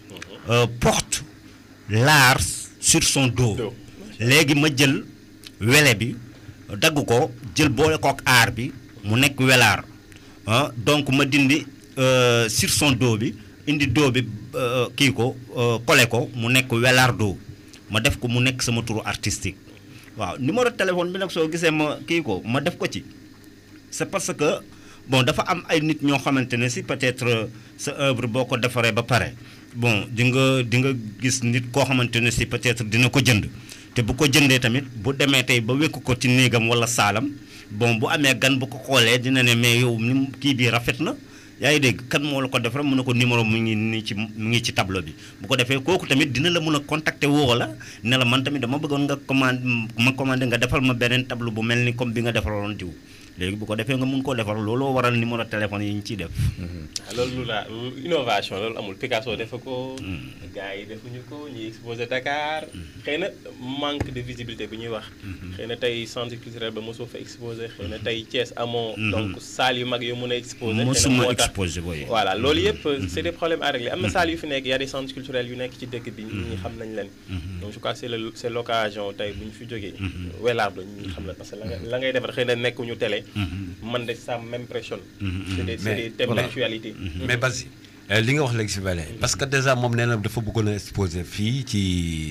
euh, porte l'art sur son dos léegi ma jël wele bi dagg ko jël boole kook aar bi mu nekk welaar ah donc ma dindi euh, sur son dos bi indi dos bi euh, kii ko euh, collé ko mu nekk welaar dos ma def ko mu nekk sama turu artistique waaw numéro téléphone bi nag soo gisee ma kii ko ma def ko ci c'est parce que bon dafa am ay nit ñoo xamante ne si peut-être euh, sa œuvre boo ko defaree ba pare bon di nga di nga gis nit koo xamante ne si peut-être dina ko jënd te bu ko jëndee tamit bu demee tey ba wékk ko ci néegam walla saalam bon bu amee gan bu ko xoolee dina ne mais yow ni mu- kii bii rafet na yaa ngi dégg kan moo la ko defar mu ne ko numéro mu ngi nii ci mu ngi ci tableau bi bu ko defee kooku tamit dina la mun a contacter woo la ne la man tamit dama bëggoon nga commande ma commandé nga defal ma beneen tableau bu mel ni comme bi nga defaroon diw léegi bu ko defee nga mun koo defar looloo waral numéro téléphone yi ñu ciy def. ah loolu lu la lu innovation loolu amul Picasso defa ko. gars yi defuñu ko ñuy exposé Dakar. xëy na manque de visibilité bi ñuy wax. xëy na tey centre culturel ba mosoo fa exposé xëy na tey Thiès amoo. donc salle yu mag yoo mën a exposé. xëy na mosuma moo tax exposé booy. voilà loolu yëpp c' est des problèmes à régler am na salle yu fi nekk y a des centres culturels yu nekk ci dëkk bi ñi xam nañ leen. donc je crois que c' est le c' est l' occasion tey bu ñu fi jógee. welaar la ñi xam la parce que la nga la ngay defar xëy na nekkuñu télé. man de ça m'impressionne. c' est des c' est des thèmes d' actualité. mais Basi li nga wax léegi si Bale parce que déjà moom nee na dafa bëggoon a exposé fii ci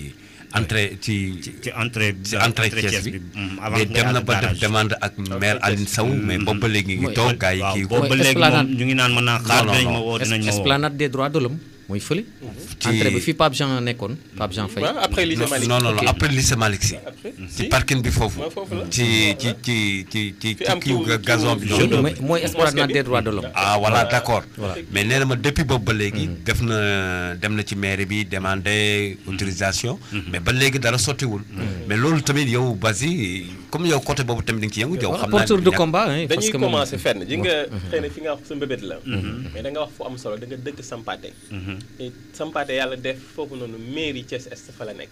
entrée ci ci entrée ci entrée Thiès bi mais dem na ba def demande ak maire Aline Sow mais boobu ba léegi ngi toog gars yi kii ko boobu ba léegi moom ñu ngi naan mën naa xaar Non, non, dinañ ma non. woo dinañ ma woo esplanade des droits de l'homme mooy fële. Ci- entrée bi fi Pape Jean nekkoon Pape Jean Faye. waaw après lycée non Malick. non non Ok. après lycée Malick si après ci parking bi foofu waaw, foofu la. ci ci ci ci ci Fi ci am kii tout- gazon bi tout- noonu mooy mooy esplanade des droits de l'homme ah voilà d' accord Voilà. mais nee na ma depuis boobu ba léegi def na dem na ci mairie bi demandé autorisation mais ba léegi dara sottiwul mais loolu tamit yow Basi comme yow côté boobu tamit di nga ci yëngu yow xam naa porteur de ñàkk- combat hein, parce dañuy que moom- commencé fenn ji nga xëy na fi nga wax sa mbébét la mais da nga wax fu am solo da nga dëkk Sampaate te Sampaate yàlla def foofu noonu mairie Thiès Est fa la nekk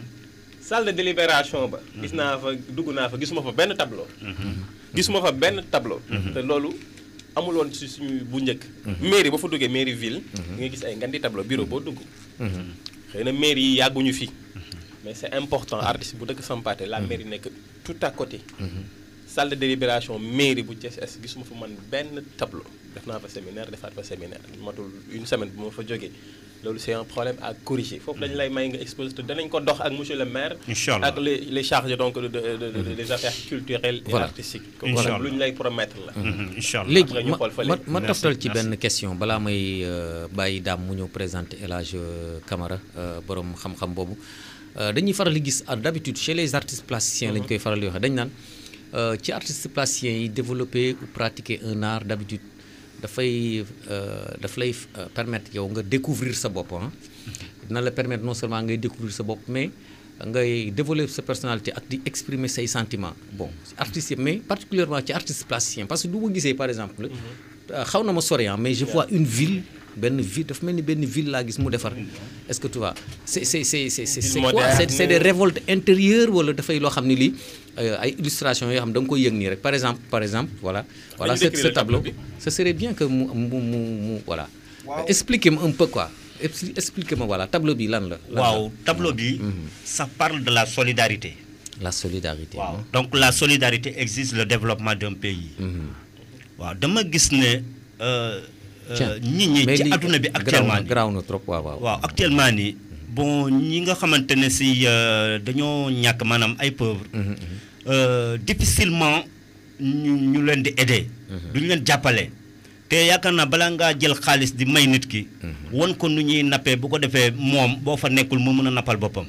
salle de délibération ba gis naa fa dugg naa fa gisuma fa benn tableau gisuma fa benn tableau te loolu amul woon ci suñu bu njëkk mairie ba fa duggee mairie ville di nga gis ay ngandi tableau bureau boo dugg xëy na mairie yi yàgguñu fi mais c'est important artiste bu dëkk Sampaate la mairie nekk tout à côté salle de délibération mairie bu Thiès Est gisuma fa man benn tableau def naa fa séminaire defaat fa séminaire matul une semaine bu ma fa jógee loolu c'est un problème à corriger foofu dañu lay may nga exposé te danañ ko dox ak monsieur le maire Inch'Allah. ak les les chargés donc de, de, de, de- des affaires culturelles et Voilà. artistiques Inch'Allah. lu ñu lay promettre la incha allah léegi Après ñu ma xool fële. ma ma Merci, toftal ci merci. benn question balaa may euh, bàyyi daam mu ñëw présenter El Hadj euh, Camara euh, borom xam-xam boobu Euh, dañuy faral di gis ah, d'habitude chez les artistes plasticiens lañ koy faral di waxee dañ naan euh, ci artistes plasticiens yi développer ou pratiquer un art d'habitude dafay euh, daf lay euh, permettre yow nga découvrir sa bopp ah dina la permettre non seulement ngay découvrir sa bopp mais ngay développer sa personnalité ak di exprimer say sentiments bon artistes yi mais particulièrement ci artistes plasticiens parce que du ma gisee par exemple euh, xaw na ma sori ah, mais je vois une ville benn ville dafa mel ni benn ville laa gis mu defar est-ce que tu vois c'est c'est c'est c'est c'est c'est quoi moderne. c'est c'est des révoltes intérieures wala dafay loo xam ne lii euh, ay illustrations yoo xam da nga koy yëg nii rek par exemple par exemple voilà voilà ce, décrire ce le tableau tableau bi. ce serait bien que mu mu mu mu voilà expliquez-moi un peu quoi Expli- expliquez-moi voilà tableau bi lan la lan la. waaw tableau bi ça parle de la solidarité la solidarité waaw hein. donc la solidarité exige le développement d'un pays waaw dama gis ne euh, Tiens, euh, nit ñi mais ci lii adduna bi garaaw actuellement na nii garaaw na trop waaw waaw waaw actuellement nii bon ñi nga xamante ne si euh, dañoo ñàkk maanaam ay pauvres euh, difficilement ñu ñu leen di aider duñu leen jàppale te yaakaar naa balaa ngaa jël xaalis di may nit ki won ko nu ñuy nappee bu ko defee moom boo fa nekkul mu mën a nappal boppam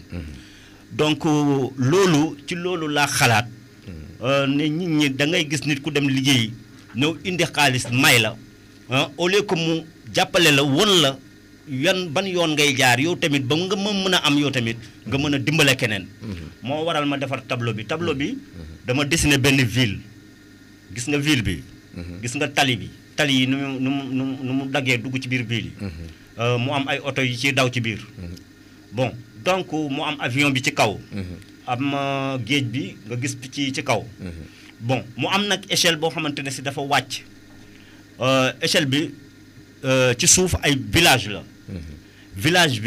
donc euh, loolu ci loolu laa xalaat euh, ne nit ñi da ngay gis nit ku dem liggéey ñëw indi xaalis may la ah au lieu que mu jàppale la won la yan ban yoon ngay jaar yow tamit ba nga ma mën a am yow tamit nga mën a dimbale keneen moo waral ma defar tableau bi tableau bi dama dessiné benn ville gis nga ville bi gis nga tali bi tali yi nu mu nu mu nu mu nu mu daggee dugg ci biir ville yi Euh, mu am ay oto yi ci daw ci biir bon donc mu am avion bi ci kaw am euh, géej bi nga gis picc yi ci kaw bon mu am nag échelle boo xamante ne si dafa wàcc Euh, échelle bi euh, ci suuf ay village la village bi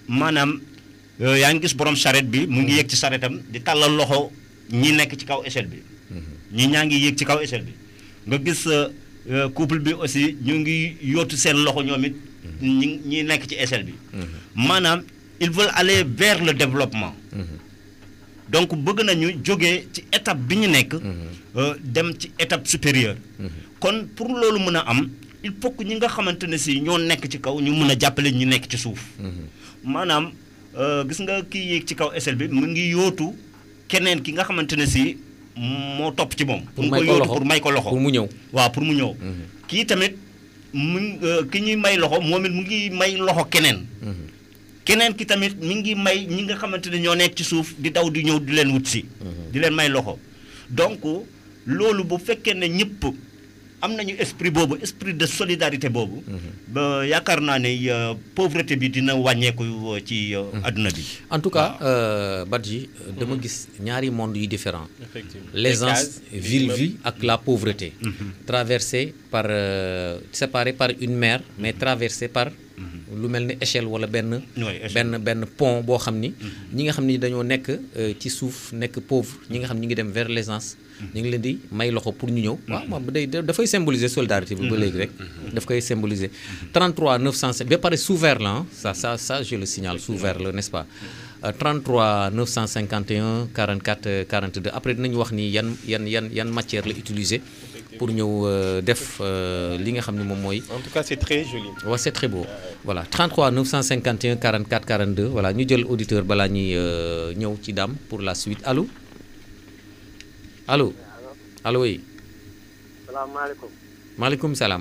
maanaam euh, yaa ngi gis borom charrette bi mu ngi yéeg ci charrettam di tàllal loxo ñi nekk ci kaw échelle bi ñi ñaa ngi yéeg ci kaw échelle bi nga gis euh, euh, couple bi aussi ñu ngi yootu seen loxo ñoom it ñi ñi nekk ci échelle bi maanaam ils veulent aller vers le développement donc bëgg nañu jógee ci étape bi ñu nekk euh, dem ci étape supérieure kon pour loolu mën a am il faut que ñi nga xamante ne si ñoo nekk ci kaw ñu mën a jàppale ñu nekk ci suuf maanaam euh, gis nga kii yéeg ci kaw échelle bi mu ngi yootu keneen ki nga xamante ne si moo topp ci moom Pour mu may ngi ko koy yootu loxo. pour may ko loxo pour mu ñëw waaw pour mu ñëw kii tamit mu ngi, euh, ki ñuy may loxo moom it mu ngi may loxo keneen keneen ki tamit mi ngi may ñi nga xamante ne ñoo nekk ci suuf di daw di ñëw di leen wut si di leen may loxo donc loolu bu fekkee ne ñëpp am nañu esprit boobu esprit de solidarité boobu ba yaakaar naa ne euh, pauvreté bi dina wàññeeku euh, ci euh, adduna bi en tout cas euh, Badji euh, dama gis ñaari monde yu différent Effectivement. l'aisance Les cases, ville l'immeuble. vie ak la pauvreté traversée par euh, séparée par une mer mais traversée par lu mel ni échelle wala benn Oui, échelle. benn benn pont boo xam ni ñi nga xam ni dañoo nekk euh, ci suuf nekk pauvre ñi nga xam ñi ngi dem vers l'aisance ñu ngi leen di may loxo pour ñu ñëw waaw moom day dafay symboliser solidarité bi ba léegi rek daf koy symboliser 33 905 ba pare sous vert la ah ça ça ça je le signale sous vert la n'est-ce pas Euh, 33 951 44 euh, 42 après dinañu wax ni yan yan yan yan matière la utiliser pour ñëw euh, def euh, li nga xam ne moom mooy En tout cas, c'est très joli. waaw c'est très beau voilà 33 951 44 42 voilà ñu jël auditeur balaa ñuy euh, ñëw ci daam pour la suite allo allo allo oui salaamaaleykum. maaleykum salaam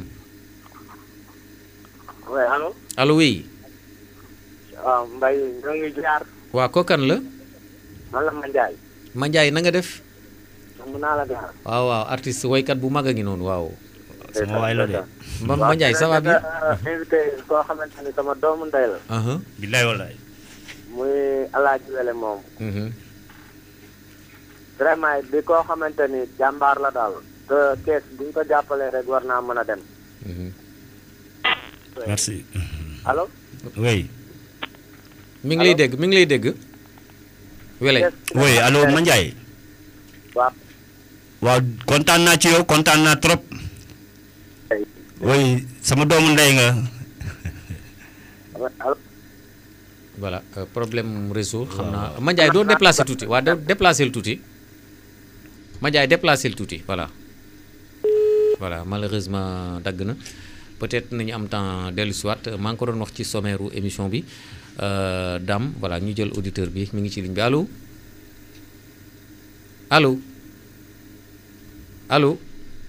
oui allo. allo oui waaw Mbaye ñoo ngi jaar. waa kookan la man la Mandiaye. Mandiaye na nga def mun naa la jaar. waaw waaw artiste woykat bu mag a ngi noonu waaw sama waay la de Ma Mandiaye ça va bien invité koo xamante ni sama doomu ndey la. aha billaay wallaay muy Alaaji Wele moom. mhm vraiment di koo xamante ni jàmbaar la daal. te kees bu ñu ko jàppalee rek war naa mën a dem. mhm merci allo. oui mi ngi lay dégg mi ngi lay dégg wele oui allo Mandiaye waaw. waaw kontaan naa ci yow kontaan naa trop oui sama doomu ndey nga allo. voilà euh, problème réseau xam naa Mandiaye doo déplacé tuuti waa doo déplacé lu tuuti Mandiaye déplacé lu tuuti voilà voilà malheureusement dagg na peut-être nañu am temps dellu siwaat maa ngi ko doon wax ci sommaire u émission bi euh, Dame voilà ñu jël auditeur bi mi ngi ci ligne bi allo allo allo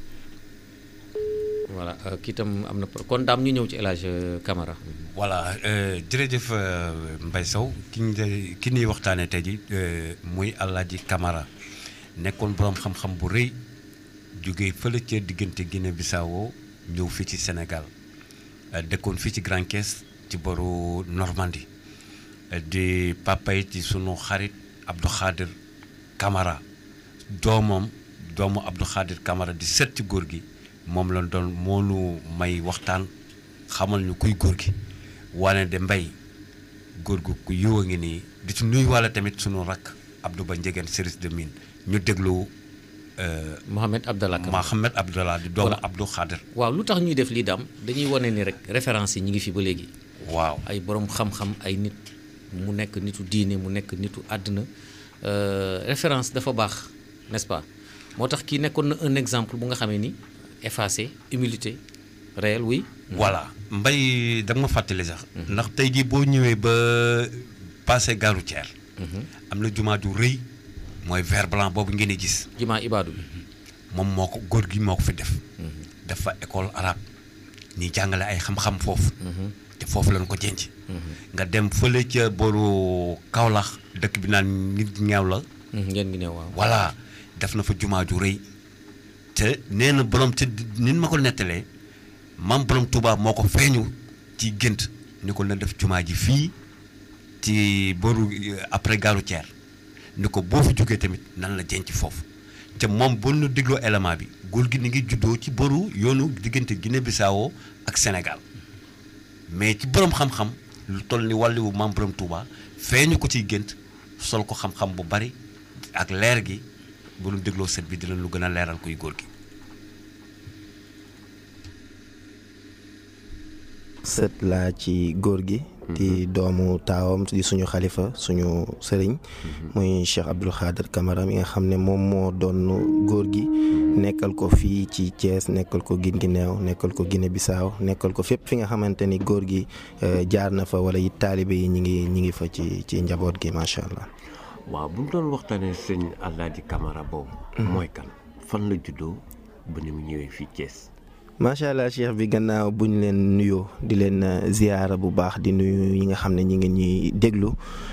voilà euh, kii itam am na pro- kon Dame ñu ñëw ci El Hadj Camara voilà euh, jërëjëf euh, Mbaye Sow ki ñu de- ki ñuy waxtaanee tey ji euh, muy Alaaji Camara nekkoon borom xam-xam bu rëy jóge fële ca diggante Guinée Bissau ñëw fii ci Sénégal euh, dëkkoon fii ci Grand Caisse ci boru Normandie euh, di papa yi ci sunu xarit Abdou Khadir Camara doomam doomu Abdou Khadir Camara di sët ci góor gi moom la doon moo nu may waxtaan xamal ñu kuy góor gi wane de mbay góor gu ku yiw a ngi nii di ci nuyu walla tamit sunu rakk Abdou Ba Njegeen service de mine ñu déglu euh, Mohamed Abdallah Camara Mohamed Abdallah di doomu Voilà. Abdou Khadir waaw lu tax ñuy def lii daam dañuy wane ni rek référence yi ñi ngi fi ba léegi waaw ay borom xam-xam ay nit mu nekk nitu diine mu nekk nitu àddina euh, référence dafa baax n'est-ce pas moo tax kii nekkoon na un exemple bu nga xamee ni effacé humilité réel oui voilà mbay da nga ma fàttali sax ndax tey jii boo ñëwee ba passé gare routière am na jumaa ju rëy mooy vert blanc boobu ngeen di gis jumaa ibaadu bi moom moo ko góor gi moo ko fi def dafa école arabe ñi jàngale ay xam-xam foofu te foofu lañ ko jenc nga dem fële ca boru Kaolack dëkk bi naan nit ñeew la ngeen ngi ne waaw voilà def na fa jumaa ju rëy te nee na borom te nin ma ko nettalee maam borom Touba moo ko feeñu ci gént ni ko na def jumaa ji fii ci boru euh, après gare routière ni ko boo fi jógee tamit nan la jenc foofu te moom boo nu dégloo élément bi góor gi ni ngi juddoo ci boru yoonu diggante Guinée Bissau ak Sénégal mais ci borom xam-xam lu toll ni wàlliwu maam Borom Touba feeñu ko ciy gént sol ko xam-xam bu bari ak leer gi bu nu dégloo set bi dina lu gën a leeral kuy góor gi sët laa ci góor gi di doomu taawam di suñu xalifa suñu sëriñ muy Cheikh Abdoul Khader Camara mi nga xam ne moom moo doon góor gi nekkal ko fii ci Thiès nekkal ko Guinguinéo nekkal ko Guinée Bissau nekkal ko fépp fi nga xamante ni góor gi jaar na fa wala it taalibe yi ñi ngi ñi ngi fa ci ci njaboot gi macha allah. waaw bu ñu doon waxtaanee sëñ Alaaji Camara boobu. mooy kan fan la juddoo ba ni mu ñëwee fii Thiès. macha allah cheikh bi gannaaw bu ñu leen nuyoo di leen ziyaara bu baax di nuyu ñi nga xam ne ñi ngi ñuy déglu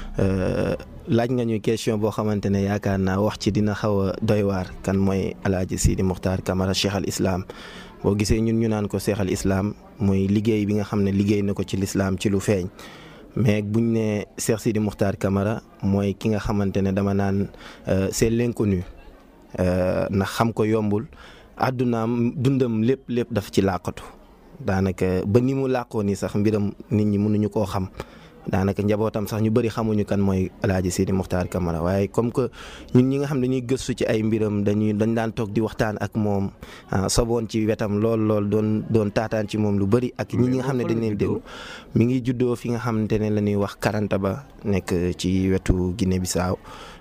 laaj nga ñuy question boo xamante ne yaakaar naa wax ci dina xaw a doy waar kan mooy alaaji Sidi Muxtaar Camara cheikh al islam boo gisee ñun ñu naan ko cheikh al islam mooy liggéey bi nga xam ne liggéey na ko ci lislaam ci lu feeñ mais buñ ne cheikh Sidi Muxtaar Camara mooy ki nga xamante ne dama naan c'est l'inconnu ndax xam ko yombul àddunaam dundam lépp lépp daf ci làqatu daanaka ba ni mu làqoo nii sax mbiram nit ñi mënuñu koo xam daanaka njabootam sax ñu bëri xamuñu kan mooy alaaji Sidi Muxtaar Camara waaye comme que ñun ñi nga xam ne dañuy gëstu ci ay mbiram dañuy dañ daan toog di waxtaan ak moom soboon ci wetam lool lool doon doon taataan ci moom lu bëri ak ñi ñi nga xam ne dañ leen déglu mi ngi juddoo fi nga xamante ne la ñuy wax Karanta ba nekk ci wetu Guinée Bissau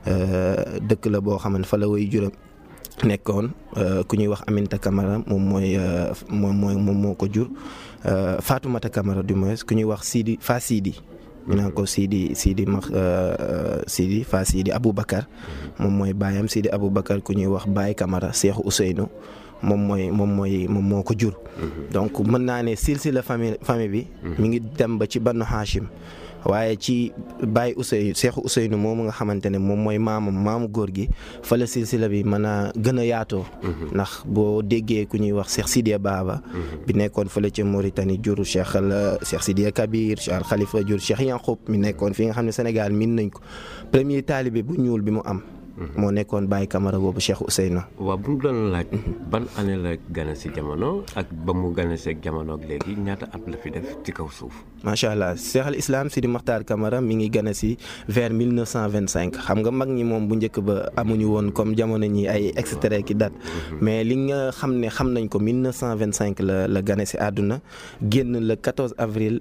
dëkk la boo xam ne fa la way juram nekkoon ku ñuy wax Aminta Camara moom mooy moom mooy moom moo ko jur Fatoumata Camara du moins ku ñuy wax Sidi Fa Sidi ñu naan ko Sidi Sidi ma Sidi Fa Sidi Aboubacar moom mooy baayam Sidi Aboubacar ku ñuy wax Baye Camara Seexu Ousseynou moom mooy moom mooy moom moo ko jur donc mën naa ne silsila famille famille bi mi ngi dem ba ci Banu Hachim waaye ci Baye Ousseynou Seexu Ousseynou moomu nga xamante ne moom mooy maamam maamu góor gi fa la silsila bi mën a gën a yaatoo ndax boo déggee ku ñuy wax Cheikh Sidiya Baba bi nekkoon fële ca Mauritanie jur Cheikh la Cheikh Sidiya Kabir Cheikh Al Khalifa jur Cheikh Yankoub mi nekkoon fi nga xam ne Sénégal min nañ ko premier taalibe bu ñuul bi mu am moo nekkoon Baye Camara boobu Cheikh Ousseynou. waaw bu ñu doon laaj ban année la gane si jamono ak ba mu gane si jamono ak léegi ñaata at la fi def ci kaw suuf. macha allah Cheikh al Islam Sidi Makhtar Camara mi ngi gane si vers 1925 xam nga mag ñi moom bu njëkk ba amuñu woon comme jamono ñi ay extrait ki date mais li nga xam ne xam nañ ko 1925 la la gane si àdduna génn le 14 avril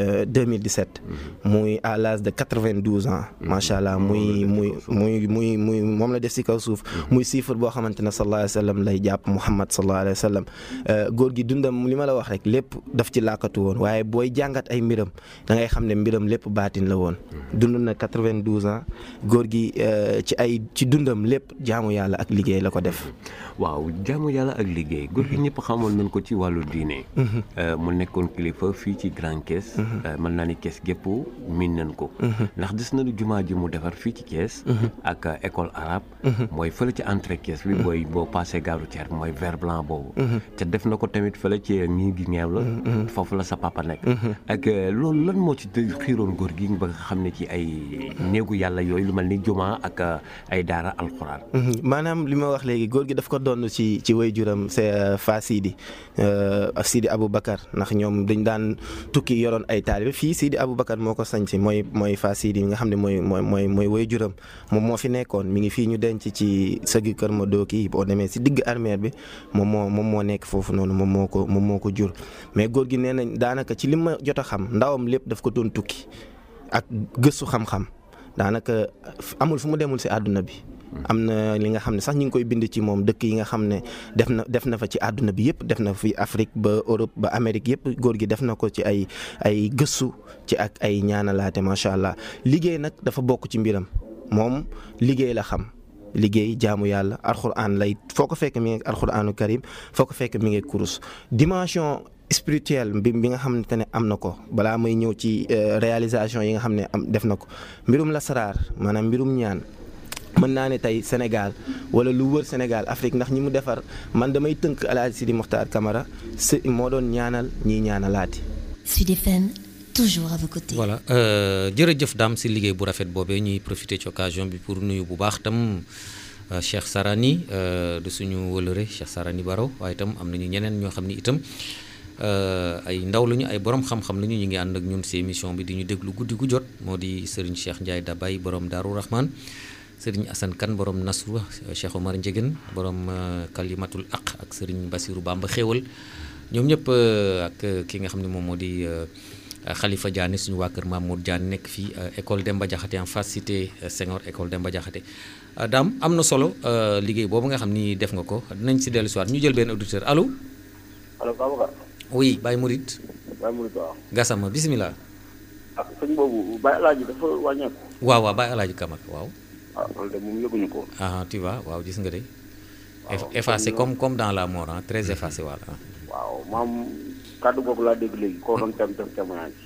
2017. muy à l'âge de 92 ans. macha allah muy muy muy muy muy. moom la def si kaw suuf muy chiffre boo xamante ne sallallahu alayhi wa sallam lay jàpp Muhammad sallallahu alayhi wa sallam góor gi dundam li ma la wax rek lépp daf ci làkkatu woon waaye booy jàngat ay mbiram da ngay xam ne mbiram lépp baatin la woon dund na 92 ans góor gi ci ay ci dundam lépp jaamu yàlla ak liggéey la ko def waaw jaamu yàlla ak liggéey góor gi ñëpp xamoon nañ ko ci wàllu diine mu nekkoon kilifa fii ci Grand Thiès mën naa ni Thiès gépp miin nañ ko ndax gis nañu jumaa ji mu defar fii ci Thiès ak école arabe mooy fële ci entrée Thiès bi booy boo passé gaaru Thiès mooy vert blanc boobu te def na ko tamit fële ci ñii gi ñeew la foofu la sa papa nekk ak loolu lan moo ci xiiroon góor gi ba nga xam ne ci ay néegu yàlla yooyu lu mel ni jumaa ak ay daara alxuraan maanaam li ma wax léegi góor gi daf ko doon ci ci way juram c'est Fa Sidi Sidi Aboubacar ndax ñoom dañ daan tukki yoroon ay taalibe fii Sidi Aboubacar moo ko sañ si mooy mooy Fa Sidi nga xam ne mooy mooy mooy mooy way juram moom moo fi nekkoon mi ngi fii ñu denc ci sëgi kër ma dooki boo demee si digg armeer bi moom moo moom moo nekk foofu noonu moom moo ko moom moo ko jur mais góor gi nee nañ daanaka ci li ma jot a xam ndawam lépp daf ko doon tukki ak gëstu xam-xam daanaka amul fu mu demul si àdduna bi am na li nga xam ne sax ñu ngi koy bind ci moom dëkk yi nga xam ne def na def na fa ci àdduna bi yëpp def na fi Afrique ba Europe ba Amérique yëpp góor gi def na ko ci ay ay gëstu ci ak ay ñaanalaate macha allah liggéey nag dafa bokk ci mbiram moom liggéey la xam liggéey jaamu yàlla alxuraan lay foo ko fekk mi ngi alxuraanu karim foo ko fekk mi ngi kurus dimension spirituelle bi bi nga xamante ne am na ko balaa may ñëw ci réalisation yi nga xam ne am def na ko mbirum lasaraar maanaam mbirum ñaan mën naa ne tey Sénégal wala lu wër Sénégal Afrique ndax ñi mu defar man damay tënk El Hadj Sidi Mokhtar Camara si moo doon ñaanal ñiy ñaanalaati. Sud FM toujours à vos côtés. voilà jërëjëf daam si liggéey bu rafet boobee ñuy profiter ci occasion bi pour nuyu bu baax tam Cheikh Sarani de suñu wëlëre Cheikh Sarani Baro waaye itam am nañu ñeneen ñoo xam ni itam ay ndaw lañu ay borom xam-xam lañu ñu ngi ànd ak ñun si émission bi di ñu déglu guddi gu jot moo di Serigne Cheikh Ndiaye Dabay borom Daaru Rahman Serigne Assane Kane borom Nasru Cheikh Omar Ndiéguène borom Kalimatul Aq ak Serigne Bassirou Bamba Xéewal ñoom ñëpp ak ki nga xam ne moom moo di Khalifa Diané suñu waa kër Mamour Diané nekk fii école Demba Diakhaté en face cité Senghor école Demba Diakhaté daam am na solo liggéey boobu nga xam ni def nga ko dinañ si dellu si waat ñu jël benn auditeur allo. allo Babacar. oui Baye Mouride. Baye Mouride waaw. Gassama bisimilah. ah sëñ boobu Baye El Hadj dafa wàññeeku. waaw waaw Baye El Hadj Kamara waaw. ah loolu de moom yëguñu ko. ah tu vois waaw gis nga de. effacé comme comme dans la mort ah très effacé voilà. waaw maam kàddu googu laa dégg léegi koo doon tem def témoignage.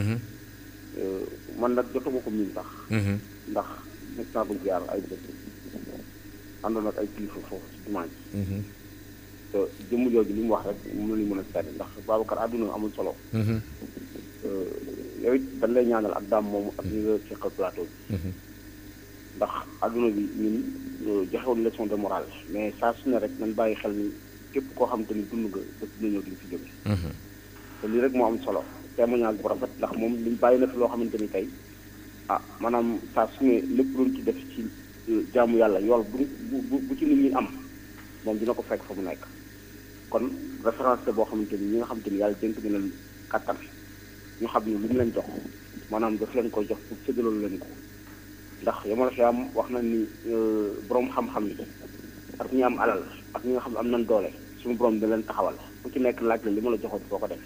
man nag jotuma ko miin sax. ndax mos naa ko jaar ay bët àndoon ak ay kilifa foofu ci jumaa ji. te jëmm jooju li mu wax rek moom la ñu mën a seetlu ndax Babacar àdduna amul solo. yow it dañ lay ñaanal ak daam moomu ak ñi nga seqal plateau bi. ndax àdduna bi ñun joxewuñ leçon de morale mais saa su ne rek nañ bàyyi xel ni képp koo xam te ni dund nga bés dina ñëw di nga fi jóge. te lii rek moo am solo témoignage bu rafet ndax moom liñ bàyyi na fi loo xamante ni tey ah maanaam saa su ne lépp luñ ci def ci jaamu yàlla yool bu bu bu ci nit ñi am moom dina ko fekk fa mu nekk. kon référence boo xamante ni ñi nga xamante ni yàlla dénk na leen kattan ñu xam ni li mu leen jox maanaam daf leen koy jox pour séddaloon leen ko ndax yamal fi am wax na ni borom xam-xam yi ak ñi am alal ak ñi nga xam ne am nañ doole suñu borom da leen taxawal ku ci nekk laaj la li ma la joxoon foo ko def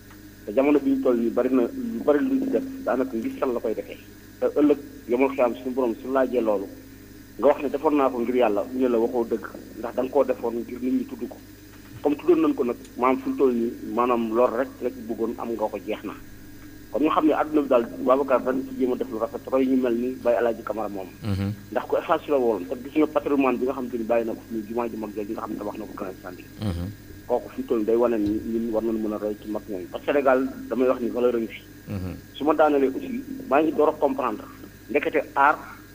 te jamono bi ñu toll nii bari na lu bari lu ñu def daanaka ngistal la koy defee te ëllëg yamal fi am suñu borom su laajee loolu nga wax ne defoon naa ko ngir yàlla ñu ne la waxoo dëgg ndax da nga koo defoon ngir nit ñi tudd ko comme tuddoon nañ ko nag maanaam fi mu toll nii maanaam loolu rek la ci bëggoon am nga ko jeex na kon ñu xam ne àdduna bi daal Babacar dañ ci jéem a def lu rafet roy ñu mel ni Baye Alaaji Camara moom ndax ku effacé la woon te gis nga patrimoine bi nga xam te ni bàyyi na ko fi jumaa ji mag jooju nga xam ne wax na ko grand standi kooku fi mu toll nii day wane ni ñun war nañ mën a roy ci mag ñooñu parce que Sénégal damay wax ni valeur a ngi fi su ma daanelee aussi maa ngi door a comprendre ndekete aar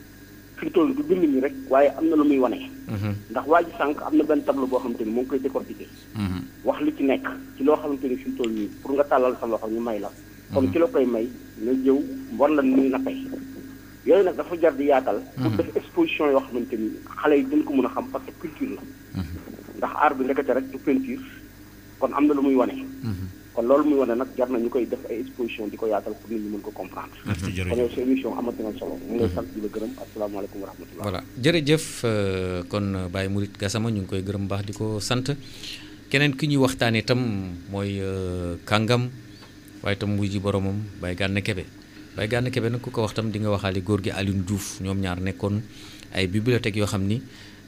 fi mu toll du bind ñi rek waaye am na lu muy wane ndax waa ji sànq am na benn tableau boo xamante ni moo ngi koy décortiquer wax li ci nekk ci loo xamante ni fi mu toll nii pour nga tàllal sa loxo ñu may la comme ci la koy may nga jëw war la muy nappee yooyu nag dafa jar di yaatal pour def exposition yoo xamante ni xale yi dañ ko mën a xam parce que culture la ndax art bi ndekete rek du peinture kon am na lu muy wane kon loolu muy wane nag jar na ñu koy def ay exposition di ko yaatal pour nit ñi mën ko comprendre kon yow sa émission amati na solo mu ngi lay sant di la gërëm asalaamaaleykum wa rahmatullah voilà jërëjëf kon Baye Mouride Gassama ñu ngi koy gërëm baax di ko sant keneen ki ñuy waxtaanee itam mooy kàngam waaye itam wuy ji boromam Baye Gana Kebe Baye Gana Kebe nag ku ko wax tam di nga waxaale góor gi Alioune Diouf ñoom ñaar nekkoon ay bibliothèques yoo xam ni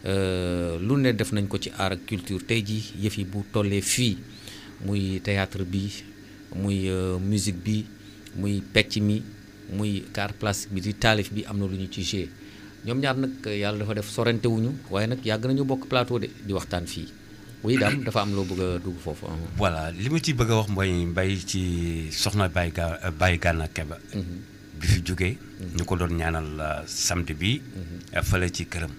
lu ne def nañ ko ci art ak culture tey ji yëf yi bu tollee fii muy théâtre bi muy musique bi muy pecc mi muy art plastique bi di taalif bi am na lu ñu ci joué ñoom ñaar nag yàlla dafa def sorante wuñu waaye nag yàgg nañu bokk plateau de di waxtaan fii oui daam dafa am loo bëgg a dugg foofu. voilà li ma ci bëgg a wax mooy mbay ci soxna Baye Ga Baye Gana Kebe bi fi jógee. ñu ko doon ñaanal samedi bi. fële ci këram.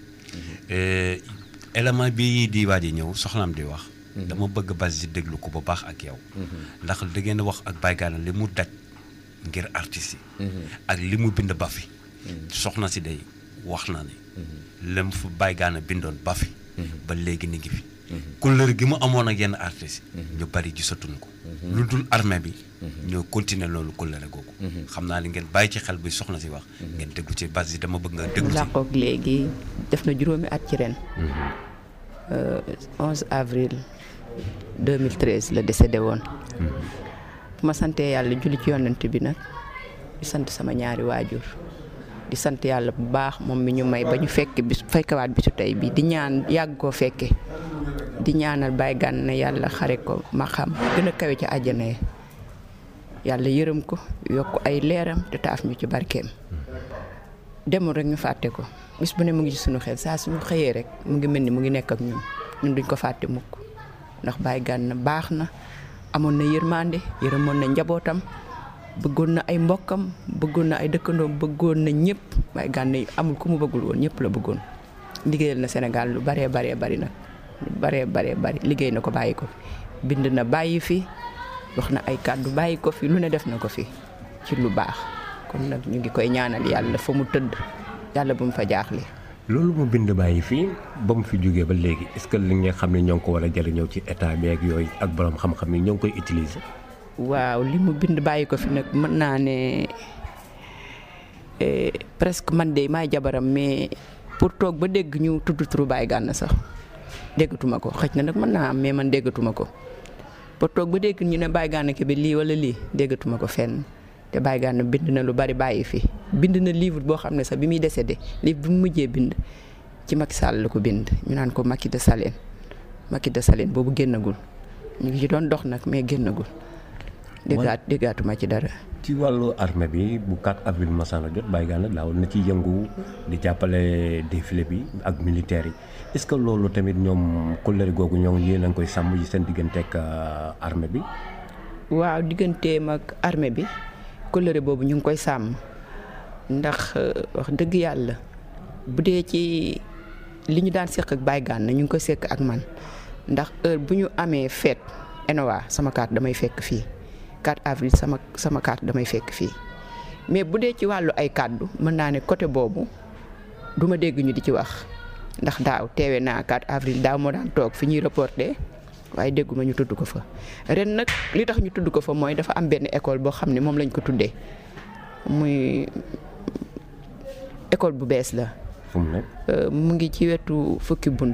élément bi di waa ji ñëw soxnaam di wax. dama bëgg bas di déglu ko bu baax ak yow. ndax da ngeen wax ak Baye Gana li mu daj ngir artistes yi. ak li mu bind ba fi. soxna si day wax na ne. lem fu Baye Gana bindoon ba fi. ba léegi ni ngi fi. couleur gi mu amoon ak yenn artistes yi. ñu bari gisatuñ ko. lu dul armée bi. ñoo continuer loolu couleur googu. xam naa ni ngeen bàyyi ci xel bi soxna si wax. ngeen déglu ci bas yi dama bëgg nga déglu ci. làqoog léegi def na juróomi at ci ren. 11 avril 2013 la décédé woon. bu ma santee yàlla julli ci yonent bi nag di sant sama ñaari waajur. di sant yàlla bu baax moom mi ñu may ba ñu fekk bis fekkewaat bisu tey bi di ñaan yàgg koo fekke di ñaanal Baye Gana yàlla xare ko ma xam gën a kawe ci àjjana yi yàlla yërëm ko yokk ay leeram te taaf ñu ci barkeem demul rek ñu fàtte ko bis bu ne mu ngi ci sunu xel saa suñu xëyee rek mu ngi mel ni mu ngi nekk ak ñun ñun duñ ko fàtte mukk ndax Baye Gana baax na amoon na yërmande yërëmoon na njabootam bëggoon na ay mbokkam bëggoon na ay dëkkandoom bëggoon na ñëpp Baye Gana amul ku mu bëggul woon ñëpp la bëggoon liggéeyal na Sénégal lu baree baree bari nag lu baree baree bari liggéey na ko bàyyi ko bind na bàyyi fi wax na ay kàddu bàyyi ko fi lu ne def na ko fi ci lu baax kon nag ñu ngi koy ñaanal yàlla fa mu tëdd yàlla bu mu fa jaaxle. loolu mu bind bàyyi fii ba mu fi jógee ba léegi est-ce que li nga xam ne ñoo ngi ko war a jëriñoo ci état bi ak yooyu ak borom xam-xam yi ñoo ngi koy utiliser. waaw li mu bind bàyyi ko fi nag mën naa ne presque man de maay jabaram mais pour toog ba dégg ñu tudd turu Baye Gana sax déggatuma ko xëj na nag mën naa am mais man déggatuma ko pour toog ba dégg ñu ne Baye Gana Kébé lii wala lii déggatuma ko fenn te Baye Gana bind na lu bari bàyyi fi bind na livre boo xam ne sax bi muy décédé livre bi mu mujjee bind ci Macky Sall la ko bind ñu naan ko Macky de Salène Macky de Salène boobu génnagul ñu ngi ci doon dox nag mais génnagul. déggaat déggaatuma ci dara. ci wàllu armée bi bu 4 avril masana jot Baye Gana daawoon na ci yëngu di jàppale défilé bi ak militaires yi est-ce que loolu tamit ñoom kóllëre googu ñoom yéen a ngi koy sàmm yi seen digganteeg armée bi. waaw digganteem ak armée bi kóllëre boobu ñu ngi koy sàmm ndax wax dëgg yàlla bu dee ci li ñu daan seq ak Baye Gana ñu ngi ko seq ak man ndax heure bu ñu amee fête ENOA sama carte damay fekk fii. 4 avril sama sama carte damay fekk fii mais bu dee ci wàllu ay kàddu mën naa ne côté boobu du ma dégg ñu di ci wax ndax daaw teewe naa 4 avril daaw moo daan toog fi ñuy reporté waaye dégguma ñu tudd ko fa ren nag li tax ñu tudd ko fa mooy dafa am benn école boo xam ne moom lañ ko tuddee muy école bu bees la. fu mu nekk. mu ngi ci wetu fukki bunt.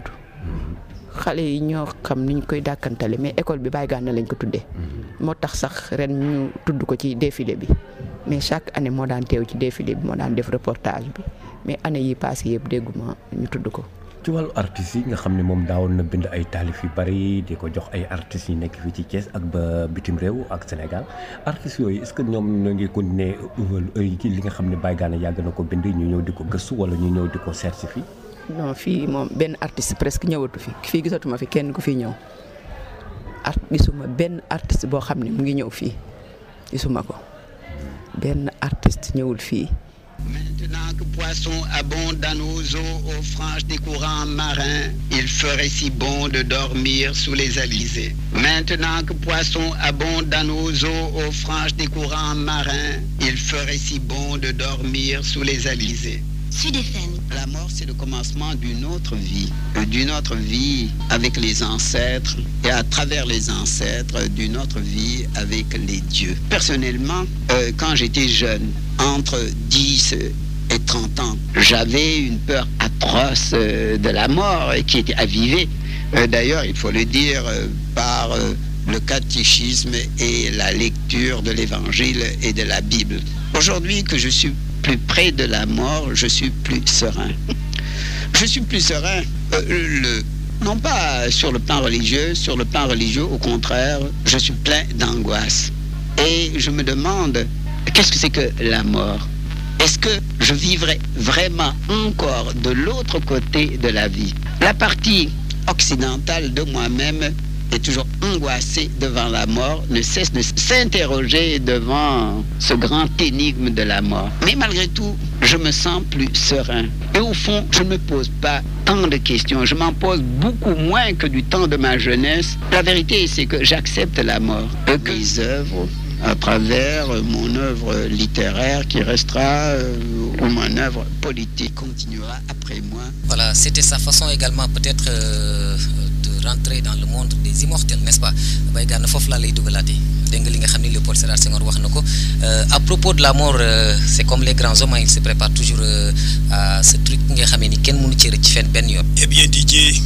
xale yi ñoo xam niñ koy dàkkantale mais école bi Baye Gana lañ ko tuddee. moo tax sax ren ñu tudd ko ci défilé bi mais chaque année moo daan teew ci défilé bi moo daan def reportage bi mais année yi passé yëpp dégguma ñu tudd ko. ci wàllu artistes yi nga xam ne moom daawoon na bind ay taalif yu bari di ko jox ay artistes yi nekk fii ci Thiès ak ba bitim réew ak Sénégal artistes yooyu est-ce que ñoom ñoo ngi continuer ci li nga xam ne Baye Gana yàgg na ko bind ñu ñëw di ko gëstu wala ñu ñëw di ko certifié. non fii moom benn artiste presque ñëwatu fi fii gisatuma fi kenn ku fi ñëw art gisuma benn artiste boo xam ne mu ngi ñëw fii gisuma ko benn artiste ñëwul fii. Maintenant que poisson abonde dans nos eaux aux franges des courants marins, il ferait si bon de dormir sous les alizés. Maintenant que poisson abonde dans nos eaux aux franges des courants marins, il ferait si bon de dormir sous les alizés. Sud FM. La mort, c'est le commencement d'une autre vie, euh, d'une autre vie avec les ancêtres et à travers les ancêtres, d'une autre vie avec les dieux. Personnellement, euh, quand j'étais jeune, entre 10 et 30 ans, j'avais une peur atroce euh, de la mort qui était avivée. D'ailleurs, il faut le dire par le catéchisme et la lecture de l'évangile et de la Bible. Aujourd'hui que je suis plus près de la mort, je suis plus serein. Je suis plus serein, euh, le, non pas sur le plan religieux, sur le plan religieux, au contraire, je suis plein d'angoisse. Et je me demande, qu'est-ce que c'est que la mort Est-ce que je vivrai vraiment encore de l'autre côté de la vie La partie occidentale de moi-même est toujours angoissé devant la mort, ne cesse de s'interroger devant ce grand énigme de la mort. Mais malgré tout, je me sens plus serein. Et au fond, je ne me pose pas tant de questions. Je m'en pose beaucoup moins que du temps de ma jeunesse. La vérité, c'est que j'accepte la mort. Et que les œuvres à travers mon œuvre littéraire qui restera euh, ou mon œuvre politique continuera après moi. Voilà, c'était sa façon également peut-être euh, de rentrer dans le monde des immortels, n'est-ce pas Baye Gana foofu laa lay dugalaatee dégg nga li nga xam ni Léopold Sédar Senghor wax na ko à propos de la mort euh, c'est comme les grands hommes ils se préparent toujours à ce truc nga xamee ni kenn mënu ci rëcc fenn benn yoon. Eh bien Didier,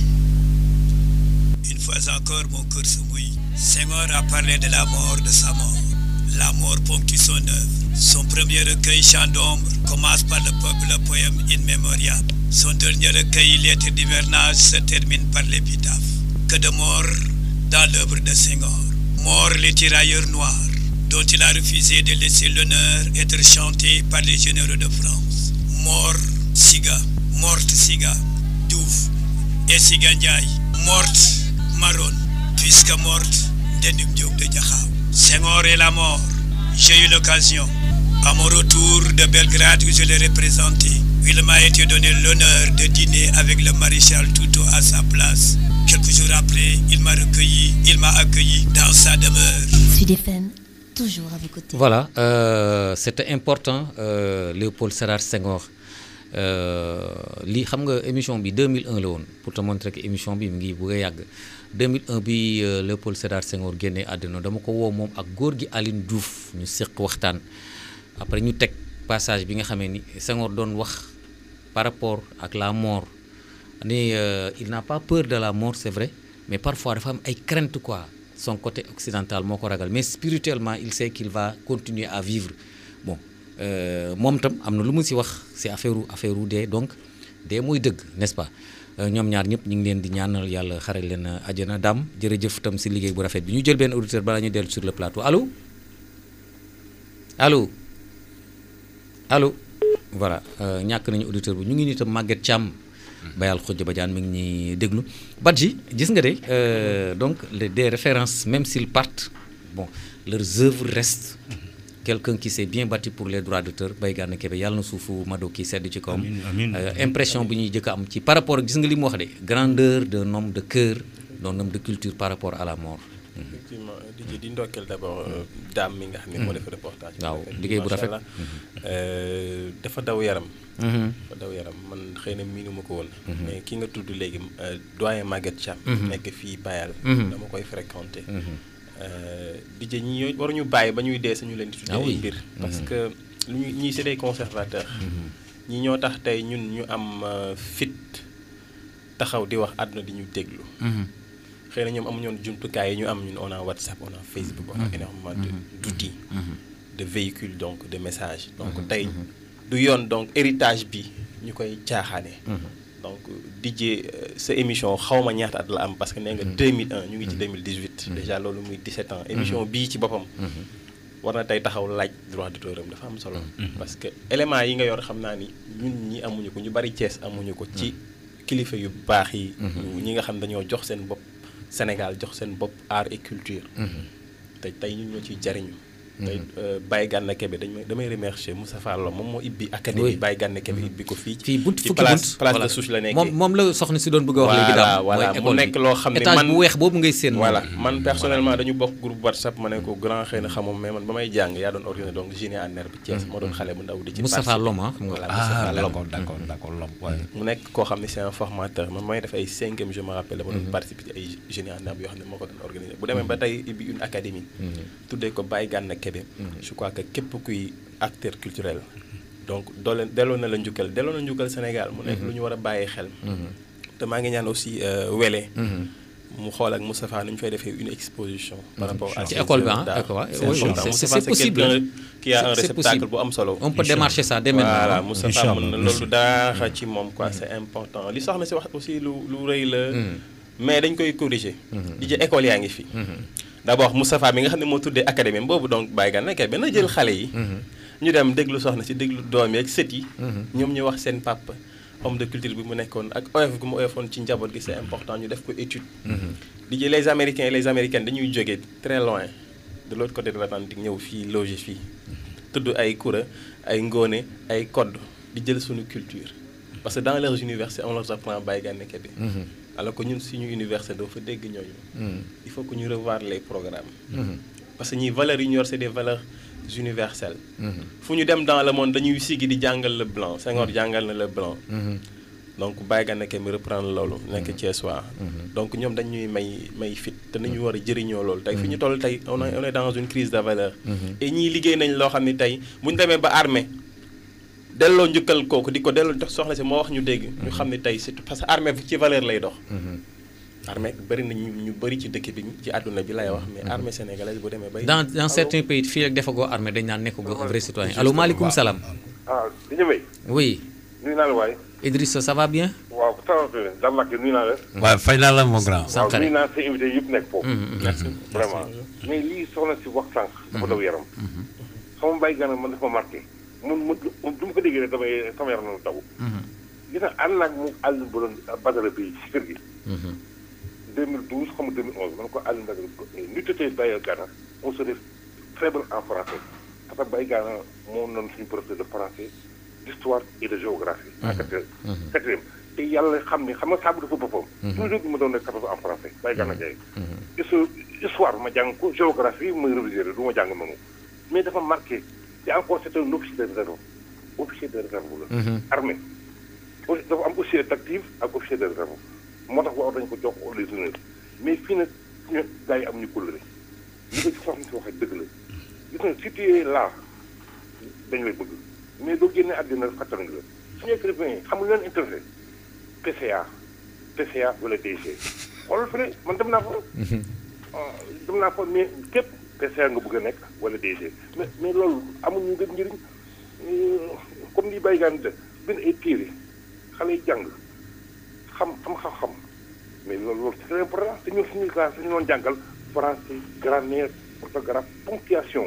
une fois encore mon cœur se mouille. Senghor a parlé de la mort de sa mort. La mort ponctue son œuvre. Son premier recueil, Chant d'ombre, commence par le peuple, le poème In Memoriam. Son dernier recueil, Lettre d'hivernage, se termine par l'épitaphe. Que de mort dans l'œuvre de Senghor. Mort les tirailleurs noirs, dont il a refusé de laisser l'honneur être chanté par les généraux de France. Mort Siga, morte Siga, Douf et Siga Ndiaye, morte Maron, puisque morte Denim Diop de Diakhao. Senghor et la mort. J'ai eu l'occasion, à mon retour de Belgrade où je l'ai représenté, il m'a été donné l'honneur de dîner avec le maréchal Touto à sa place, Quelques jours après, il m'a recueilli, il m'a accueilli dans sa demeure. Sud FM, toujours à vos côtés. Voilà, euh, c'était important, euh, Léopold Sédar Senghor. Euh, lii xam nga émission bi 2001 la woon pour te montrer que émission bi mu ngi bëgg a yàgg 2001 bi euh, Léopold Sédar Senghor génnee àddina dama ko woo moom ak góor gi Aline Diouf ñu séq waxtaan après ñu teg passage bi nga xamee ni Senghor doon wax par rapport ak la mort ni euh, il n'a pas peur de la mort c'est vrai mais parfois dafa am ay crainte quoi son côté occidental moo ko ragal mais spirituellement il sait qu'il va continuer à vivre bon euh, moom tam am na lu mu si wax si affaire affaire dee donc dee mooy dëgg n'est-ce pas Euh, ñoom ñaar ñëpp ñu ngi leen di ñaanal yàlla xare leen àjjana daam jërëjëf tam si liggéey bu rafet bi ñu jël benn auditeur balaa ñu dellu sur le plateau allo allo allo voilà euh, ñàkk nañu auditeur bi ñu ngi nii tam Maguette Thiam bayal xujja badiane mi ngi ñuy déglu Badji gis nga de euh, donc les, des références même s'ils partent bon leurs œuvres restent quelqu'un qui s'est bien battu pour les droits d'auteur Baye Gana Kébé yàlla na suufu Mado kii sedd ci kawam amiin. Euh, impression bi ñuy jëkk a am ci par rapport ak gis nga li mu wax de grandeur d'un homme de cœur d'un homme de culture par rapport à la mort effectivement di di ndokkeel d'abord daam mi nga xam ne moo def reportage bi. waaw liggéey bu Macha rafet. Allah. Euh, dafa daw yaram. Mhm. dafa daw yaram man xëy na miinu ma ko woon. Mhm. mais ki nga tudd léegi euh, doyen Maguette Thiam. Mhm. nekk fii Bayal. Mhm. dama koy fréquenter. Mhm. Euh, DJ ñi ñooy waruñu bàyyi ba ñuy dee sañu leen di tuddee Ah oui. ay mbir. parce Mhm. que lu ñu ñii c'est des conservateurs. ñi ñoo tax tey ñun ñu am euh, fit taxaw di wax àdduna di ñu déglu. Mhm. xëy na ñoom amuñu woon jumtukaay yi ñu am ñun on a WhatsApp on a Facebook on a Mhm. énormément de d'outils Mhm. de véhicules donc de messages donc Mhm. tey du yoon donc héritage bi ñu koy caaxaane Mhm. donc DJ euh, sa émission xawma ñaata at la am parce que nee nga 2001 ñu ngi ci 2018 déjà loolu muy 17 ans émission bii ci boppam war na tey taxaw laaj droit d'auteur am dafa am solo parce que éléments yi nga yor xam naa ni ñun ñi amuñu ko ñu bari Cees amuñu ko ci kilifa yu baax yi ñu- ñi nga xam dañoo jox seen bopp Sénégal jox seen bopp art et culture te tey ñun ñoo ciy jariñu tey euh, Baye Gana Kébé dañ may damay remercier Moussa Fallo moom moo ibbi académie Oui. Baye Gana Kébé ibbi ko fii fii bunt ci fukki place bunt place voilà. de souche la nekkee moom moom la soxna si doon bëgg a wax léegi daam voilà mooy mu école nekk bi. loo xam ne étage man bu weex boobu ngay seen voilà moom. man personnellement dañu bokk groupe whatsapp ma ne ko grand xëy na xamoon mais man ba may jàng yaa doon organisé donc génie en herbe bi Thiès moo doon xale bu ndaw di ci Moustapha participer. Lom, ah, xam nga. voilà Ah, Moustapha Lom d'accord, d'accord, d'accord, Lom, ouais. mu nekk koo xam ne c'est un formateur man may def ay cinquième je me rappelle dama doon participer ci ay génie en herbe yoo xam ne moo ko doon organisé bu demee ba tey ibbi une académie tuddee ko Baye Gana Kébé je crois que képp kuy acteur culturel donc doole delloo na la njukkal delloo na njukkal Sénégal mu nekk lu ñu war a bàyyi xel te maa ngi ñaan aussi euh, Wele mu xool ak Moustapha nu ñu fay defee une exposition par rapport à Ci ces école bi, œuvres ah, d'art. école, ouais, C'est oui, oui, important. c'est- Moustapha, c'est possible. quelqu'un qui a un C'est réceptacle possible. bu am solo On peut démarcher ça dès maintenant, voilà hein. Moustapha Inch'Allah, mën na merci. loolu dara ci moom quoi c'est important li soxna si wax aussi lu lu rëy la mais dañ koy corriger di jë école yaa ngi fi d'abord Moustapha mi nga xam ne moo tuddee académie boobu donc Baye Gana Kébé na jël xale yi ñu dem déglu soxna si déglu doom yi ak sët yi ñoom ñu wax seen papa homme de culture bi mu nekkoon ak oyof gu mu oyofoon ci njaboot gi c'est important ñu def ko étude di jël les américains et les américaines dañuy jógee très loin de l'autre côté de l'Atlantique ñëw fii loger fii tudd ay kura ay ngóone ay kodd di jël suñu culture parce que dans leurs universités on leur apprend Baye Gana Kébé alors que ñun suñu université doo fa dégg ñooñu il faut que ñu revoir les programmes parce que ñi valeurs yi ñu yor c'est des valeurs universelles fu ñu dem dans le monde dañuy sigi di jàngal le blanc Senghor jàngal na le blanc donc Baye Gana Kébé reprendre loolu nekk Thiès waa donc ñoom dañuy may may fit te nañu war a jëriñoo loolu tey fi ñu toll tey on est on est dans une crise de valeur et ñii liggéey nañ loo xam ne tey bu ñu demee ba armée delloo njukkal kooku di ko delloo jox soxla si moo wax ñu dégg ñu xam ne tey surtout parce que armée ci valeur lay dox armée bëri na ñu ñu bëri ci dëkk bi ci àdduna bi lay wax mais armée sénégalaise bu demee bay dans dans certains pays fii rek defagoo armée dañ naan nekkagoo un vrai citoyen allo maaleykum salaam. ah di ñëwee. oui. nuyu naa la waay. Idrissa ça va bien. waaw ça va bien Dame Mbacke nuyu naa la. waaw fay naa la mon grand. waaw nuyu naa sa invité yëpp nekk foofu. merci vraiment mais lii soxna si wax sànq. dafa daw yaram. sama Baye Gana man dafa ma marqué. mun mun du ma ko déggee rek damay sama yaram na daw. gis nga ànd naag mu àll bu doon Badara bi ci kër gi. 2012 xam nga 2011 man ko àll Badara ñu tëtee Baye Gana on serait très bon en français parce que Baye Gana moo noonu suñu professeur de français d'histoire et de géographie. en quatrième quatrième te yàlla xam ni xam nga saabu dafa boppam. toujours ma doon nekk quatorze en français bay gànna jaay. histoire ma jàng ko géographie muy révisé du ma jàng noonu mais dafa marqué te encore c'est un officier de réserve officier de réserve la. armée dafa am officier d'actif ak officier de réserve moo tax war dañ ko jox les honneurs mais fii nag ñu gars yi am ñu kóllëre li ko ci soxna si waxee dëgg la gis nga si tu es là dañ lay bëgg mais doo génne àddina fàttali la suñu écrivain yi xam nga leen intéressé PCA PCA wala DG xoolal fële man dem naa fa dem naa fa mais képp PCA nga bëgg a nekk wala DG mais mais loolu amuñu ngeen njëriñ comme li bàyyi gaan de bind ay téere xale yi jàng xam xam xam-xam mais loolu loolu c'est très important te ñun suñuy classe suñu doon jàngal français grammaire orthographe ponctuation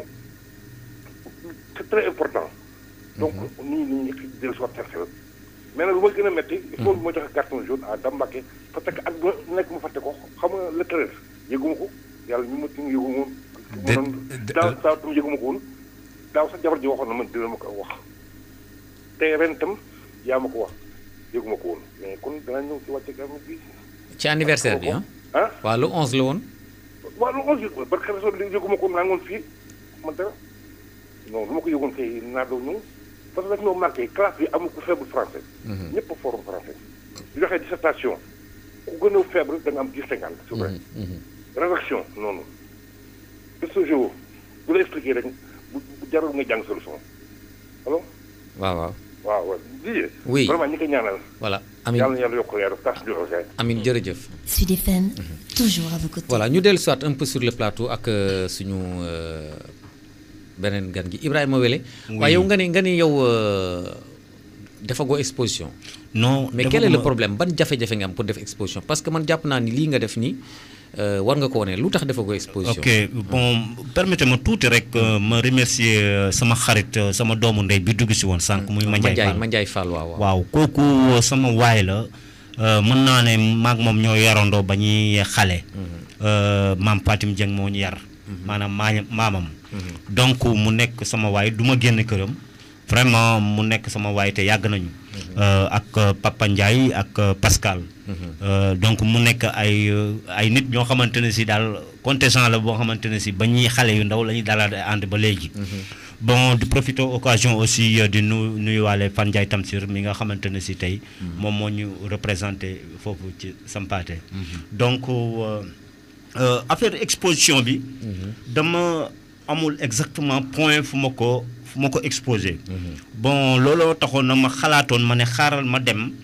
c'est très important donc nii nii ñu dellu si waat seen xel mais nag lu ma gën a métti il faut ma joxe carton jaune à Dambake parce que ak ma nekk ma fàtte ko xam nga le treize yëguma ko yàlla ñu ma ci yëguma woon daaw daaw tam yëguma ko woon daaw sax jabar ji waxoon na man dina ma ko wax tey ren tam yaa ma ko wax yëguma ko woon mais kon danaa ñëw ci wàcce gam bi ci anniversaire bi ah. ah waaw le 11 la woon. waaw lu onze yëg parce que réseau bi yëguma ko naa ngoon fii man dara non lu ma ko yëgoon kay naa doo ñëw parce que daf ñoo marqué classe bi amul ku faible français ñëpp a forum français di joxee dissertation ku gën a faible da nga am dix cinquante c'est vrai rédaction noonu ce jour bu la expliqué rek bu jarul nga jàng solution alors waaw waaw. waaw waaw Didier oui vraiment ñi ko ñaanal voilà Amin yàlla na yàlla yokk leer tas bi Amin jërëjëf. Sud FM, toujours à vos côtés. voilà ñu dellu soit un peu sur le plateau ak suñu beneen gan gi Ibrahima Wele. waaye yow nga ni nga ni yow defagoo exposition. non mais quel est le problème ban jafe-jafe nga am pour def exposition parce que man jàpp naa ni lii nga def nii war nga ko wane lu tax defagoo exposition. ok bon permettez-moi tuuti rek ma remercier sama xarit sama doomu ndey bi dugg si woon sànq. muy Mandiaye Fall Mandiaye Fall waaw waaw kooku sama waay la mën naa ne maag moom ñoo yarandoo ba ñuy xale. maam Fatim Dieng moo ñu yar. maanaam maa maamam. donc mu nekk sama waay du ma génn këram. vraiment mu nekk sama waay te yàgg nañu. ak Papa Ndiaye ak Pascal. donc mu nekk ay ay nit ñoo xamante ne si daal contingent la boo xamante ne si ba ñuy xale yu ndaw la ñuy dalal ànd ba léegi. bon di profiter occasion aussi di nu nuyuwaale Fan Ndiaye Tamsir mi nga xamante ne si tey. moom moo ñu représenté foofu ci Sampaate. donc affaire exposition bi. dama amul exactement point fu ma ko. fu ma ko exposé bon looloo taxoon na ma xalaatoon ma ne xaaral ma dem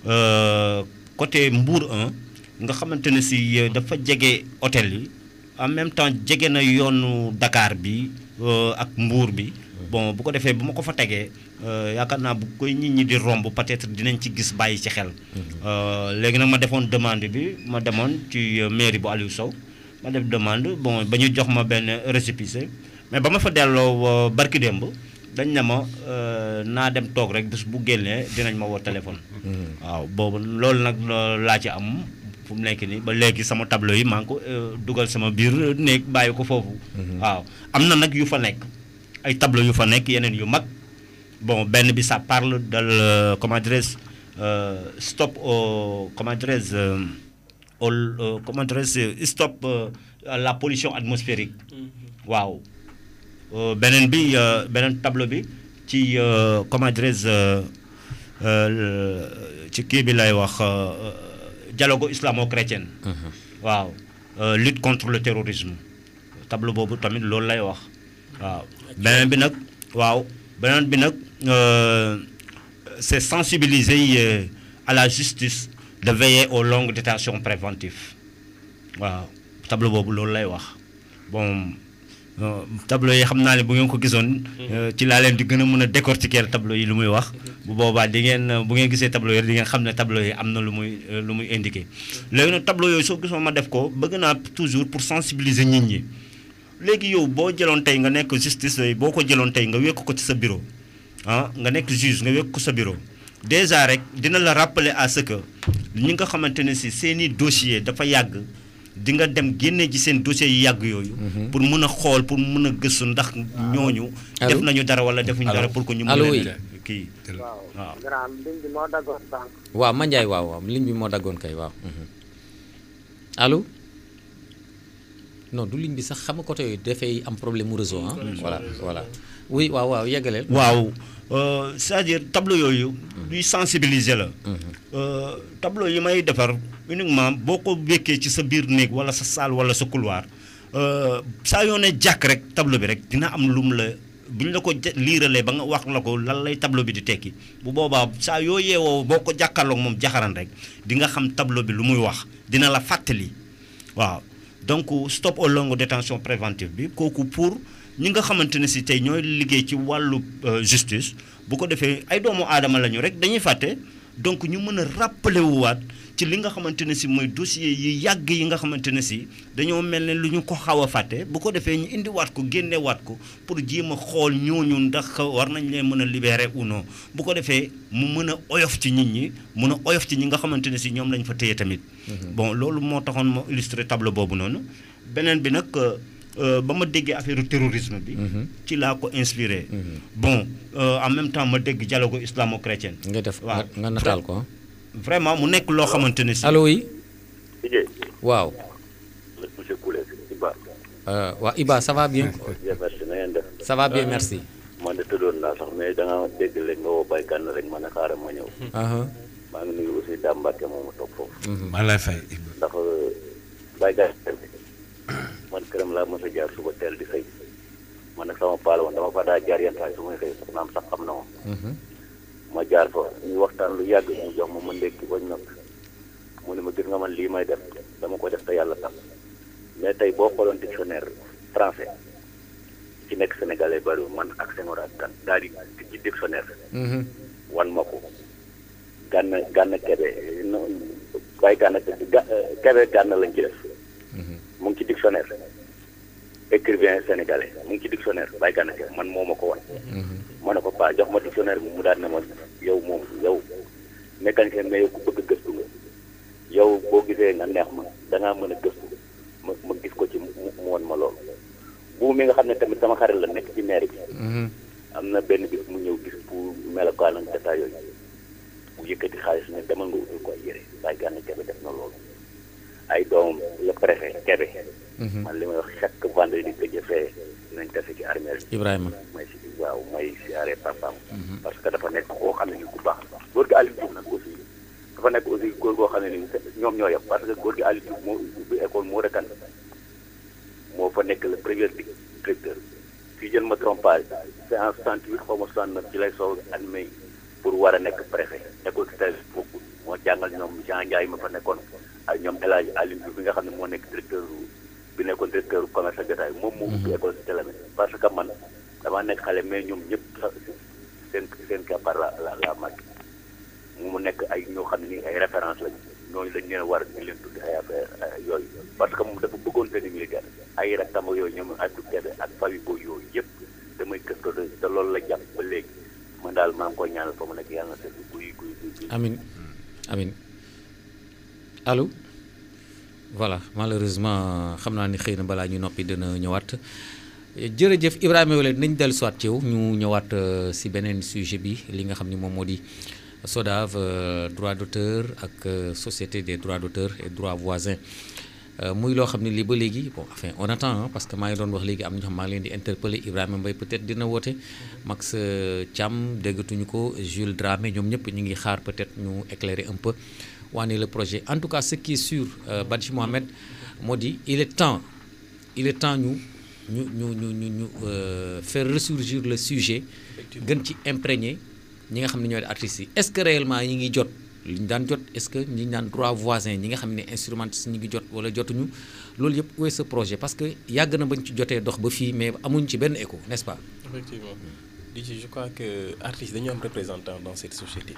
côté Mbour 1 nga xamante ne si dafa jege hôtel yi en même temps jege na yoonu Dakar bi ak Mbour bi bon bu ko defee bu ma ko fa tegee yaakaar naa bu koy nit ñi di romb peut-être dinañ ci gis bàyyi ci xel léegi nag ma defoon demande bi ma demoon ci mairie bu Aliou Sow ma def demande bon ba ñu jox ma benn récépissé mais ba ma fa delloo barki démb dañ ne ma naa dem toog rek bés bu génnee dinañ ma woo téléphone. waaw boobu loolu nag laa ci am fu mu nekk nii ba léegi sama tableau yi maa ngi ko dugal sama biir néeg bàyyi ko foofu. waaw am na nag yu fa nekk ay tableau yu fa nekk yeneen yu mag bon benn bi ça parle de comment dirais-je stop au comment dirais-je au comment dirais-je stop la pollution atmosphérique waaw. beneen bi beneen tableau bi ci comment dirais-je ci kii bi lay wax dialogue islamo-chrétien. waaw lutte contre le terrorisme tableau boobu tamit loolu lay wax waaw. beneen bi nag waaw beneen bi nag c'est sensibiliser à la justice de veiller aux longues détentions préventives waaw tableau boobu loolu lay wax bon. tableau yi xam naa ne bu ngeen ko gisoon. ci laa leen di gën a mën a décortiquer tableau yi lu muy wax. bu boobaa di ngeen bu ngeen gisee tableau yi di ngeen xam ne tableau yi am na lu muy lu muy indiqué. léegi nag tableau yooyu soo gisoon ma def ko bëgg naa toujours pour sensibiliser nit ñi léegi yow boo jëloon tey nga nekk justice boo ko jëloon tey nga wekk ko ci sa bureau ah nga nekk juge nga wekk ko sa bureau déjà rek dina la rappeler à ce que ñi nga xamante ne si seeni dossier dafa yàgg. di nga dem génne ji seen dossiers yi yàgg yooyu. pour mun a xool pour mun a gëstu ndax ñooñu. def nañu dara wala defuñu dara pour que ñu. allo mun oui leen kii waaw waaw grand ligne bi moo daggoon sànq. waaw Mandiaye waaw waaw ligne bi moo daggoon kay waaw mhm. allo non du ligne bi sax xam nga côté yooyu dafay am problème mu réseau ah voilà voilà oui waaw waaw yeggaleel waaw euh, c'est-à-dire tableau yooyu luy sensibiliser la Euh, tableau yi may defar uniquement boo ko wékkee ci sa biir néeg wala sa salle wala sa couloir euh, saa yoo ne jàkk rek tableau bi rek dina am lu mu la bu ñu la ko ja- liiralee ba nga wax la ko lan lay tableau bi di tekki bu boobaa saa yoo yeewoo boo ko jàkkaarloog moom jaxaran rek di nga xam tableau bi lu muy wax dina la fàttali waaw donc stop aux longues détention préventive bi kooku pour ñi nga xamante ne si tey ñooy liggéey ci wàllu euh, justice bu ko defee ay doomu aadama lañu rek dañuy fàtte donc ñu mën a rappeler wu waat ci li nga xamante ne si mooy dossier yi yàgg yi nga xamante ne si dañoo mel ne lu ñu ko xaw a fàtte bu ko defee ñu indiwaat ko génnewaat ko pour jéem a xool ñooñu ndax war nañ leen mën a libérer ou non bu ko defee mu mën a oyof ci nit ñi mën a oyof ci ñi nga xamante ne si ñoom lañ fa téye tamit. bon loolu moo taxoon ma illustrer tableau boobu noonu beneen bi nag euh, euh, ba ma déggee affaire terrorisme bi. ci laa ko inspiré. bon euh, en même temps ma dégg dialogue islamo-chrétien. nga def waaw nga nataal ko ah. vraiment mu nekk loo xamante ne si. allo oui Didier, waaw monsieur Koulé Iba. euh, waa Iba ça va bien bien merci na ngeen def. ça va bien merci man de tëddoon naa sax mais da nga dégg léegi nga woo baykat na rek ma ne xaaral ma ñëw. aha maa ngi nuyu aussi Dame Mbacke moomu toog foofu. maa lay fay ndax baykat man këram laa mos a jaar suba teel di xëy man nag sama paala woon dama fa daa jaar yenn saa yi su may xëy sax naam sax xam na ma. ma jaar fa ñu waxtaan lu yàgg mu jox ma ma ndékki bañ noppi mu ne ma gis nga man lii may def dama ko def te yàlla tax mais tey boo xooloon dictionnaire français ci nekk sénégalais bariwul man ak Senghor ak kan daal di ci dictionnaire wan ma ko gànn gànn kebe no waaye gànn ga kebe gànn lañ ci def mu ngi ci dictionnaire écrivain sénégalais mu ngi ci dictionnaire waaye gànn kebe man moo ma ko wan ma ne ko paa jox ma dictionnaire bi mu daal ne ma yow moom yow mécanicien mais yow ku bëgg gëstu nga yow boo gisee nga neex ma dangaa mën a gëstu ma ma gis ko ci mu mu won ma loolu bu mi nga xam ne tamit sama xarit la nekk ci maire bi am na benn bis mu ñëw gis pour melokaan ak détail yooyu mu yëkkati xaalis ne demal nga utul ko ay yére waaye gànn kebe def na loolu ay doomam le préfet kebe man li may wax chaque vendredi que jëfee dinañ tase ci armée bi Ibrahima may si waaw may siyaare papaam parce que dafa nekk koo xam ne ni ku baax la góor gi Aliou Diouf nag aussi dafa nekk aussi góor goo xam ne ni ñoom ñoo yem parce que góor gi Aliou Diouf moo ubbi école moo rekan moo fa nekk le premier directeur si je ne me trompe pas c'est en 68 xaw ma 69 ci lay soog admis pour war a nekk préfet école si tey boobu moo jàngal ñoom Jean Ndiaye ma fa nekkoon ak ñoom El Hadj Aliou Diouf bi nga xam ne moo nekk directeur bi nekkoon directeur commerce ak détail moom moo ubbi école si télé parce que man damaa nekk xale mais ñoom ñëpp sax seen seen keppaar la la la mag mu nekk ay ñoo xam ne nii ay référence lañu ñooñu dañ leen war di leen tuddi ay affaire yooyu parce que moom dafa bëggoon tenue militaire ay rakkam ak yooyu ñoom Abdou Kébé ak famille boobu yooyu yëpp damay gëstu te loolu la jàpp ba léegi man daal maa ngi koy ñaanal fa mu nekk yàlla na seetlu guy guy guy. amin amin allo voilà malheureusement xam naa ni xëy na balaa ñu noppi dina ñëwaat jërëjëf Ibrahima Wele nañ dellu soit ci yow ñu ñëwaat si beneen sujet bi li nga xam ni moom moo di SODAV droit d'auteur ak société des droits d'auteur et droits voisins muy loo xam ne lii ba léegi bon enfin on attend parce que maa ngi doon wax léegi am na ñoo xam maa ngi leen di interpeller Ibrahima Mbaye peut-être dina woote Max Thiam déggatuñu ko Jules Dramé ñoom ñëpp ñu ngi xaar peut-être ñu éclairer un peu waane le projet en tout cas ce qui est sûr Badji Mohamed moo di il est temps il est temps ñu ñu ñu ñu ñu ñu faire ressurgir le sujet gën ci imprégner ñi nga xam ne ñooy artistes yi est-ce que réellement ñi ngi jot li ñu daan jot est-ce que ñi daan droit voisin ñi nga xam ne instrumentistes ñi ngi jot wala jotuñu loolu yëpp où est ce projet parce que yàgg na bañ ci jotee dox ba fii mais amuñ ci benn écho n'est-ce pas. effectivement Dji je crois que artistes dañu am représentant dans cette société.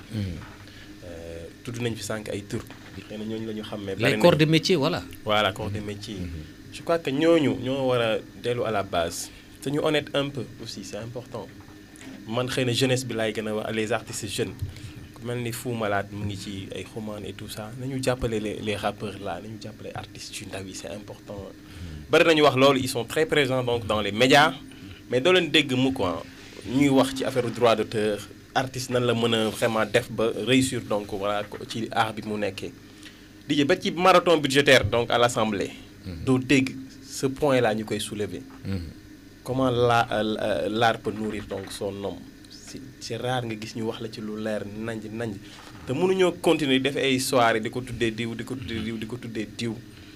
tudd nañ fi sànq ay tur. xëy na ñooñu la ñu xam mais. les corps de métier voilà. voilà corps de métier. je crois que ñooñu ñoo war a dellu à la base te ñu honnête un peu aussi c'est important man xëy na jeunesse bi laay gën a wax les artistes jeunes ku mel ni Fou Malade mu ngi ci ay xumaan et tout ça nañu jàppale les les rappeurs là nañu jàppale artistes yu ndaw yi c'est important. bari nañu wax loolu ils sont très présents donc dans les médias mais doo leen dégg mu quoi ñuy wax ci affaire droit d'auteur artiste nan la mën a vraiment def ba réussir donc voilà ci art bi mu nekkee DJ ba ci marathon budgétaire donc à l'Assemblée doo dégg ce point là ñu koy soulever comment la l'art peut nourrir donc son homme c'est c'est rare nga gis ñu wax la ci lu leer nanj nanj te mënuñoo continuer def ay soirée di ko tuddee diw di ko tuddee diw di ko tuddee diw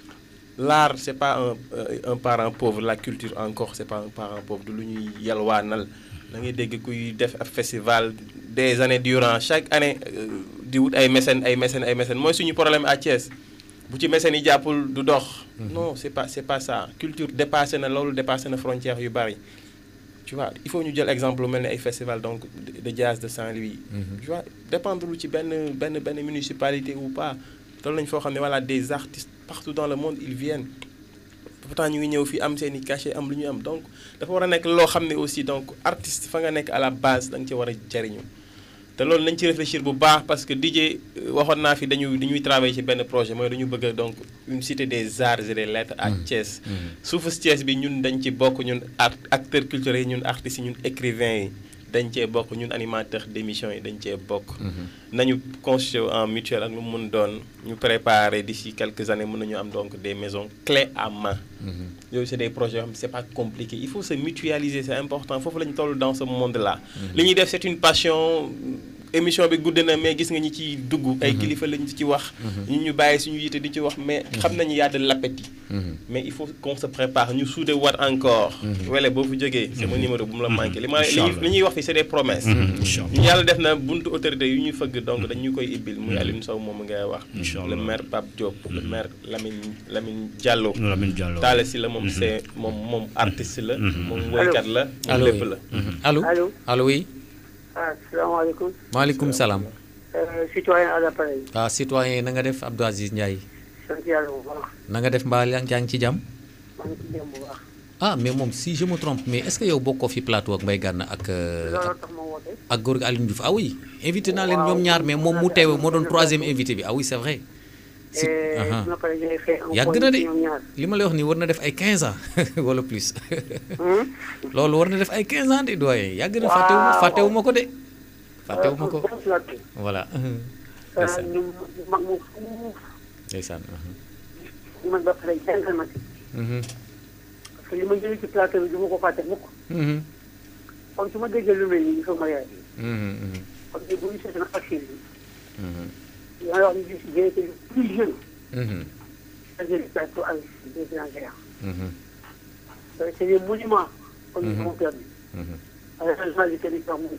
l'art c'est pas un un parent pauvre la culture encore c'est pas un parent pauvre du lu ñuy yalwaanal da ngay dégg kuy def ab festival des années durant chaque année di wut ay mécènes ay mécènes ay mécènes mooy suñu problème à Thiès bu ci mécènes yi jàppul du dox. non c'est pas c'est pas ça culture dépassé na loolu dépassé na frontières yu bari. tu vois il faut ñu jël exemple lu mel ni ay festival donc de jazz de Saint-Louis. tu vois dépendre lu ci benn benn benn municipalité ou pas toll nañu foo xam ne voilà des artistes partout dans le monde ils viennent. pourtant ñu ngi ñëw fii am seen i cachet am lu ñu am donc dafa war a nekk loo xam ne aussi donc artiste fa nga nekk à la base da nga ci war a jariñu te loolu nañ ci réfléchir bu baax parce que DJ waxoon naa fi dañuy dañuy travailler ci benn projet mooy dañu bëgg donc une cité des arts et des lettres à Thiès. suufus Thiès bi ñun dañ ci bokk ñun art acteurs culturels yi ñun artistes yi ñun écrivains yi dañ cee bokk ñun animateurs d'émissions yi dañ cee bokk. nañu constitué en mutuelle ak lu mu mun doon ñu préparer d'ici quelques années mën nañu am donc des maisons clés à main. yooyu c'est des projets yoo xam ne c'est pas compliqué il faut se mutualiser c'est important foofu la ñu toll dans ce monde là. li ñuy def c'est une passion. émission bi gudd na mais gis nga ñi ci dugg. ay kilifa lañ ci wax. ñu ñu bàyyi suñu yite di ci wax mais xam nañu y a de l'appétit. mais il faut qu'on se prépare ñu suude wat encore. wele boo fu jógee. sama numéro bu mu la manqué li ma li ñuy wax fi c'est des promesses. ñu yàlla def na buntu autorité yu ñuy fëgg donc dañu koy ibbil muy Alioune Sow moom ngay wax. le maire Pape Diop. le maire Lamine Lamine Diallo. Lamine Diallo Talla si la moom c'est moom moom artiste la. moom woykat la. moom lépp la. allo allo allo oui. ah salaamaaleykum. maaleykum salaam. citoyen à l'appareil. ah citoyen na nga def Abdou Aziz Ndiaye. sant yàlla bu baax. na nga def mbaa yaa ngi ci jàmm. maa ngi ci jàmm bu baax. ah mais moom si je me trompe mais est-ce que yow bokkoo fi plateau ak Mbaye Gana ak. looloo tax ma woote. ak góor gi Alioune Diouf ah oui. invité naa leen ñoom ñaar mais moom mu teewe moo doon troisième invité bi ah oui c'est vrai. si yàgg na de li ma lay wax nii war na def ay 15 ans wala plus loolu war na def ay 15 ans de doyen yàgg na fàttewu ma fàttewu ma ko de fàttewu ma ko voilà ndeysaan ñu mag mu fuuf ndeysaan ñu man ba pare jàngal ma parce que li ma jëlee ci plateau bi du ma ko fàtte mukk kon su ma déggee lu mel nii il faut ma yaay kon de bu ñu seetaan action bi yaa wax ni gis j'ai été le plus jeune c'est-à-dire le plateau avec des grands géants c'est des monuments comme ils m'ont permis à la changement du territoire mon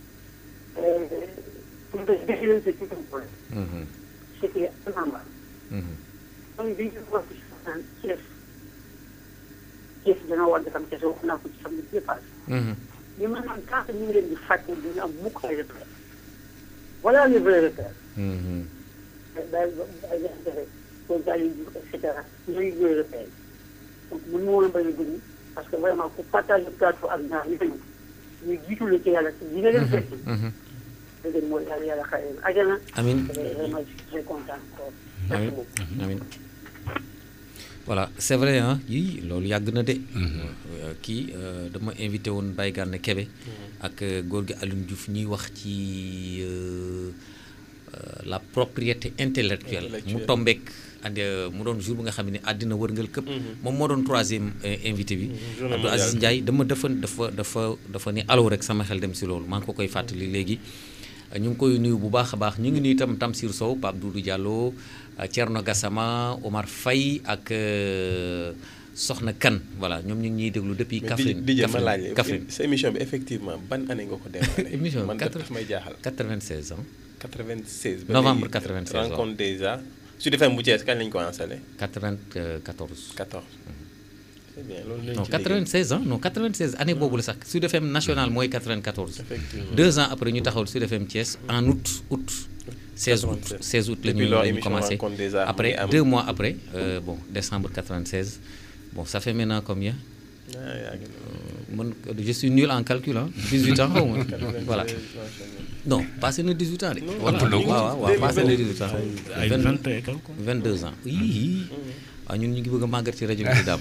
pour me définir c'est tout un problème c'était anormal donc bi ñu wax ci soixante Thiès Thiès dana war defam Thiès wax naa ko ci samedi bi passé ñu mën naan tant que ñu ngi leen di fàtte duñu am mukk ay repères voilà les vrais repères daal ay jafe-jafe pour gars yi et cetera ñooy ñooy repères donc mën ma woon a bañ a dugg parce que vraiment pour partager plateau ak ñaar ñu tamit ñu jiitu la ci yàlla ci li nga leen fekk dëgg mooy yàlla yàlla xare leen ajana amiin vraiment je suis très content encore amiin amiin voilà c'est vrai ah yii loolu yàgg na de kii dama invité woon Baye Gana Kébé ak góor gi Alioune Diouf ñuy wax ci la propriété intellectuelle mu tombeek and mu doon jour bi nga xam ne àddina wërngal këpp moom moo doon troisième invité bi Abdou Aziz Ndiaye dama dafa dafa dafa dafa ni alo rek sama xel dem si loolu maa ngi ko koy fàttali léegi ñu ngi koy nuyu bu baax a baax ñu ngi nuyu itam Tamsir Sow Pape Doudou Diallo Thierno Gassama Omar Faye ak Soxna Kan voilà ñoom ñu ngi ñuy déglu depuis Kaffrine di ma laaj Kaffrine sa émission bi effectivement ban année nga ko démarré émission man daf may jaaxal 96 ans 96 novembre 96 waaw rencontre déjà Sud FM bu Thiès kañ lañu ko installé 94 14 c'est bien loolu non 96 ans non 96 année boobu la sax Sud FM national mooy 94 Effectivement. deux ans après ñu taxawal Sud FM Thiès en août août 16 août 16 août la ñu Depuis lors, la ñu émission commencé Rencontre des Arts après mu ngi am. deux mois après euh, bon décembre 96 bon ça fait maintenant combien man je suis nul en calcul hein 18 ans xaw ma voilà non passé na 18 ans de. voilà ëpp na ko. waaw waaw waaw passé na 18 ans. Ay Vingt- 20 et quelque. 22 ans yii waaw ñun ñu ngi bëgg a màggat ci rajo bi di daam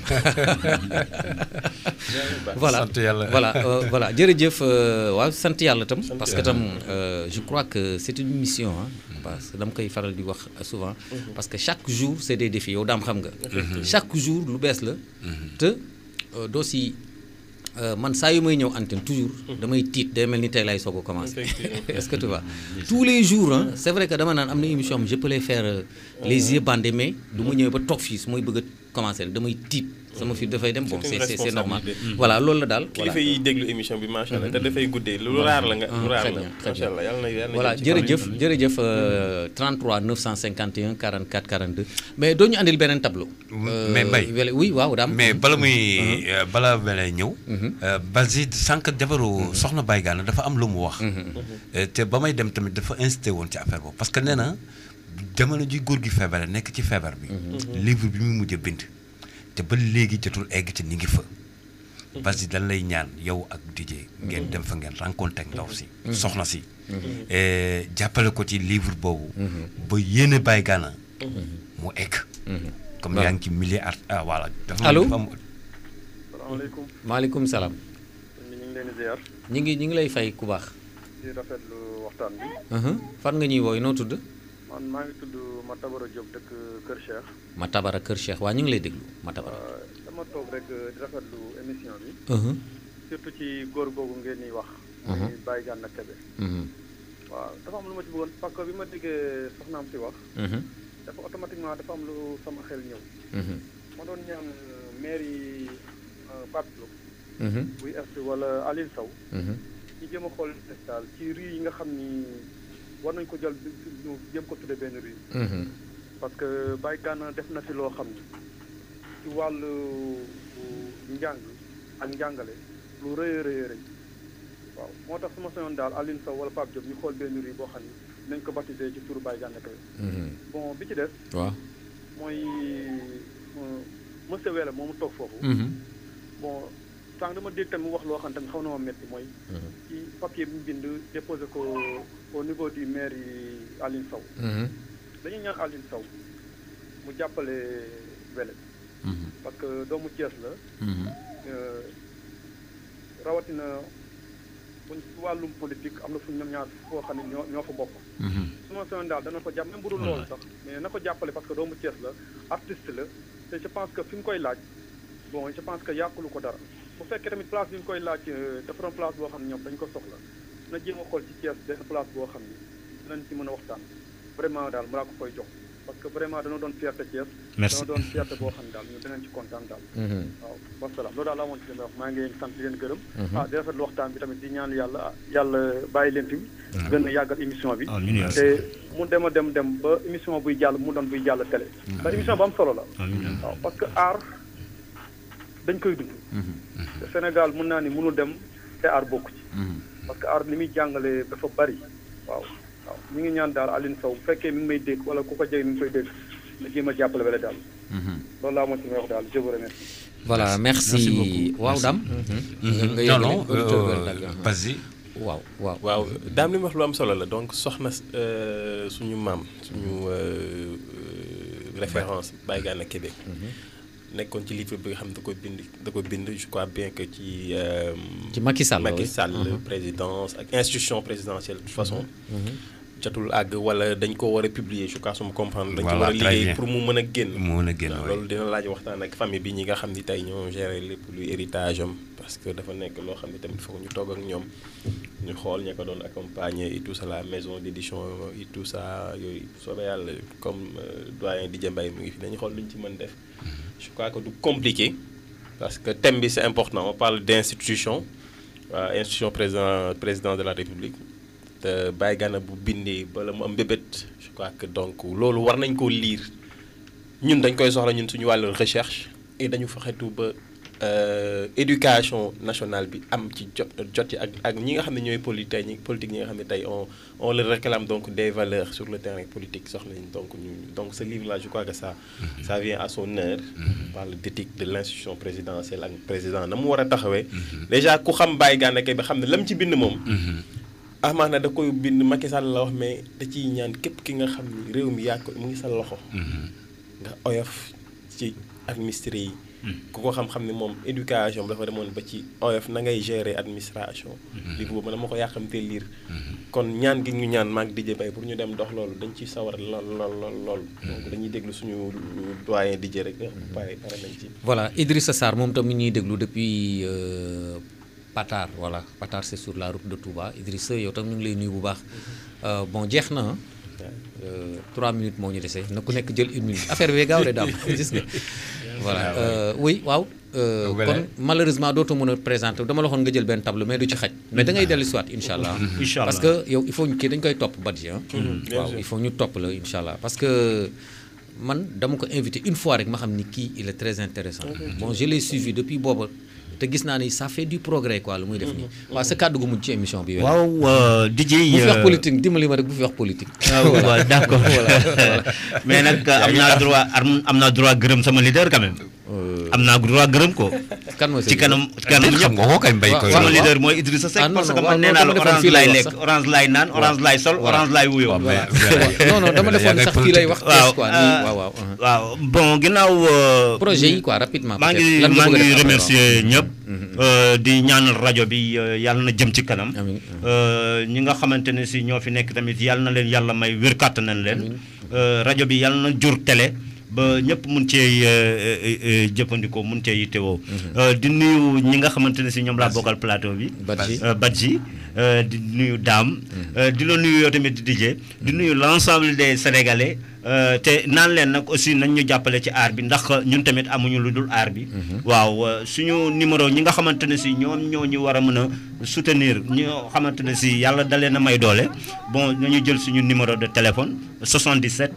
voilà sant yàlla. voilà euh, voilà jërëjëf euh, waaw sant yàlla tam Sant parce que yàlla. tam euh, je crois que c'est une mission hein, parce que dama koy faral di wax souvent Mhm. parce que chaque jour c'est des défis yow daam xam nga Effectivement. chaque jour lu bees la te euh, doo si euh, man saa yu may ñëw antenne toujours damay tiit day mel ni tey lay soog a commencer Effectivement. est-ce que tu vois tous les jours hein, c'est vrai que dama naan am na émission am je peux les faire euh, les yeux bandés mais du ma ñëwee ba toog fii su may bëgg a commencer damay tiit sama fi dafay dem bon C'est une c'est c'est c'est normal responsabilité. voilà loolu la daal voilà kilifa yi déglu émission bi macha allah te dafay guddee lu raar la nga lu Ah, raar très la bien, très macha bien. allah yàlla na yàlla na voilà jëm ci jërëjëf kanam. jërëjëf euh, 33 951 44 42 mais doo ñu andil beneen tableau. Euh, mais Mbaye wele- oui waaw daam. mais bala muy euh, bala wele ñëw. euh, Basile sànq jabaru soxna Baye Gana dafa am lu mu wax. Euh, te ba may dem tamit dafa insisté woon ci affaire boobu parce que nee na jamono ji góor gi feebare nekk ci feebar bi. livre bi mu mujj a bind. te ba léegi jotul egg te ni ngi fa. Basile dañ lay ñaan yow ak DJ ngeen dem fa ngeen rencontré ak ndaw si. Mhm. soxna si. Mhm. Eh, jàppale ko ci livre boobu. ba yéene Baye Gana mu egg. comme Voilà. yaa ngi ci milieu art ah voilà. dafa Allô? dafa am- salaamaaleykum maaleykum salaam. ñu ngi leen di ziar ñi ngi ñi ngi lay fay ku baax. di rafetlu waxtaan bi Mhm. fan nga ñuy wooy noo tudd. man maa ngi tudd Matabara Diop dëkk Kër Cheikh Matabara Kër Cheikh waa ñu ngi lay déglu Matabara. dama toog rek di rafetlu émission bi Mhm. surtout ci góor googu ngeen di wax Mhm. muy Baye Gana Kébé Mhm. waaw dafa am lu ma ci bëggoon parce que bi ma déggee soxnaam si wax Mhm. dafa automatiquement dafa am lu sama xel ñëw Mhm. ma doon ñaan maire yi Pape Diop Mhm. buy est wala Aline Sow Mhm. ñu jéem a xool daal ci rue yi nga xam ni war nañ ko jël ñu jéem ko tudde benn rue Mhm. parce que Baye Gana def na fi loo xam ni ci wàllu njàng ak njàngale lu rëy a rëy a rëy waaw moo tax su ma soñoon daal Aline Sow wala Pape Diop ñu xool benn rue boo xam ni nañ ko baptisé ci turu Baye Gana Kébé Mhm. bon bi ci des waaw. mooy euh, monsieur Wele moomu toog foofu Mhm. bon sànq dama dégg tamit mu wax loo xam tamit xaw na ma métti mooy ci papier bi mu bind déposé ko au niveau du maire yi Aline Sow Mhm. dañuy ñaan Aline Sow mu jàppale Wele Mhm. parce que doomu Thiès la Mhm. euh, rawatina buñ ci wàllum politique am na fu ñoom ñaar foo xam ne ñoo ñoo fa bokk Mhm. su ma soxla daal dana ko jàpp même bu dul loolu sax mais na ko jàppale parce que doomu Thiès la artiste la te je pense que fi mu koy laaj bon je pense que yàqulu ko dara bu fekkee tamit place bi mu koy laaj euh, dafa doon place boo xam ne ñoom dañ ko soxla na jéem a xool ci Thiès benn place boo xam ni dinañ ci mën a waxtaan vraiment daal mu laa ko koy jox parce que vraiment dana doon fierté Thiès Merci. dana doon fierté boo xam ne daal ñun dinañ ci kontaan daal Mhm. waaw wasalaam loolu daal laa moon ci li may wax maa ngi leen sant di leen gërëm Mhm. ah di rafetlu waxtaan bi tamit di ñaan yàlla ah, yàlla bàyyi leen fi gën a yàggal émission bi Amiin yaa te mu dem a dem dem ba émission buy jàll mu doon buy jàll télé ndax émission bu am solo la Amiin. waaw parce que aar dañ koy dund te Sénégal mën naa ni mënul dem te aar bokku ci parce que aar li muy jàngale dafa bari waaw waaw ñu ngi ñaan daal Aline Sow bu fekkee mi ngi may dégg wala ku ko jege mi ngi koy dégg na jéem a jàppale wala daal loolu laa moo ci may wax daal je vous remercie voilà merci Merci beaucoup. waaw Merci. daam. Mhm. nga Non, yëgale non, auditeur euh, bi dagg. vas-y. waaw waaw. waaw daam li mu wax lu am solo la donc soxna euh, suñu maam suñu euh, euh, référence Baye Gana Kébé nekkoon ci livre bi nga xam ne da ko bind da ko bind je crois bien que ci. euh, Ci Macky Sall, Macky oui. Sall Mhm. présidence ak institution présidentielle de toute façon. Mhm. jotul àgg wala dañ ko war a publier je crois su ma comprendre. dañ ci Voilà, war a très liggéey bien. pour mu mën a génn. mu mën a génn, waaw oui. loolu dina laaj waxtaan ak famille bi ñi nga xam ni tey ñoo gérer lépp luy héritage am parce que dafa nekk loo xam ne tamit foog ñu toog ak ñoom ñu xool ña ko doon accompagner et tout ça la maison d'édition et tout ça yooyu soobee yàlla comme euh, doyen Didier Mbaye mu ngi fi dañu xool lu ñu ci mën def je crois que du compliqué parce que thème bi c'est important on parle d'institution waa institution président président de la République te Baye Gana bu bindee bala mu am mbébét je crois que donc loolu war nañ koo lire ñun dañ koy soxla ñun suñu wàllu recherche et dañu fexetu ba euh, éducation nationale bi am ci jot jot ci ak ak ñi nga xam ne ñooy politique ñi politique ñi nga xam ne tey on on le réclame donc des valeurs sur le terrain politique soxla nañ donc ñu donc ce livre là je crois que ça ça vient à son heure on parle d'éthique de l'institution présidentielle ak président na mu war a taxawee déjà ku xam Baye Gana Kébé xam ne lam ci bind moom amaana da koy bind Macky Sall la wax mais da ciy ñaan képp ki nga xam ni réew mi yaa ko mu ngi sa loxo nga oyof ci administré yi ku ko xam-xam ne moom éducation bi dafa demoon ba ci oyof na ngay gérer administration livre boobu dama ko yàqamtee lire kon ñaan gi ñu ñaan maag DJ Bay pour ñu dem dox loolu dañ ci sawar lool lool lool lool donc dañuy déglu suñu doyen DJ rek pare pare nañ ci voilà Idrissa Sarr moom tamit ñuy déglu depuis euh, Patar voilà Patar c'est sur la route de Touba Idrissa yow tam ñu ngi lay nuyu bu baax Euh, bon jeex na ah. Euh, trois minutes moo ñu dese na ku nekk jël une minute affaire bi gaaw de daam gis nga voilà euh, oui waaw euh, Voilà. kon malheureusement dootoo mën a présenter dama la waxoon nga jël benn tableau mais du ci xaj mais da ngay dellu siwaat incha allah Incha parce allah. que yow il faut ñu kii dañ koy topp badji ah Mhm, bien waaw sûr. il faut ñu topp la incha allah parce que man dama ko invité une fois rek ma xam ni kii il est très intéressant bon je l'ai suivi depuis booba te gis naa ni ça fait du progrès quoi lu muy def nii waaw sa kàddu gu mujj ci émission bi waaw euh, DJ bu fi wax euh, politique dimbali ma rek bu fi wax politique ah waaw d'accord mais nag am naa droit am am naa droit gërëm sama leader quand même. am naa droit gërëm ko. kan mooy sa ci kanam ci kanam xam nga ko kay mbay koy sama waaw. leader mooy Idrissa Seck Ah, non, parce non, que waaw, man nee non, naa la dama defoon orange fii lay laay wax lekk sax. orange laay naan orange laay sol Voilà. orange laay wuyoo. Voilà. non non dama defoon sax fii lay wax waaw quoi nii euh, waaw waaw uh-huh. waaw bon ginnaaw. euh, projet yi quoi rapidement maa peut-être. ngi Lan nga maa bëgg a ngi def après, remercier waaw. ñëpp. euh, di ñaanal rajo bi euh, yàlla na jëm ci kanam. Euh, ñi nga xamante ne si ñoo fi nekk tamit yàlla na leen yàlla may wér kàttanan leen. Euh, rajo bi yàlla na jur télé ba ñëpp mun cee jëfandikoo mun cee yittewoo. Euh, di nuyu ñi nga xamante ne si ñoom laa bokkal plateau bi. Badji. Euh, Badji euh, di nuyu Dame. Euh, di la nuyu yow tamit di DJ di nuyu l'ensemble des Sénégalais. Euh, te naan leen nag aussi nañ ñu jàppale ci aar bi ndax ñun tamit amuñu lu dul aar bi. waaw euh, suñu numéro ñi nga xamante ne si ñoom ñoo ñu war a mën a soutenir ñoo xamante ne si yàlla da leen a may doole bon nañu jël suñu numéro de téléphone 77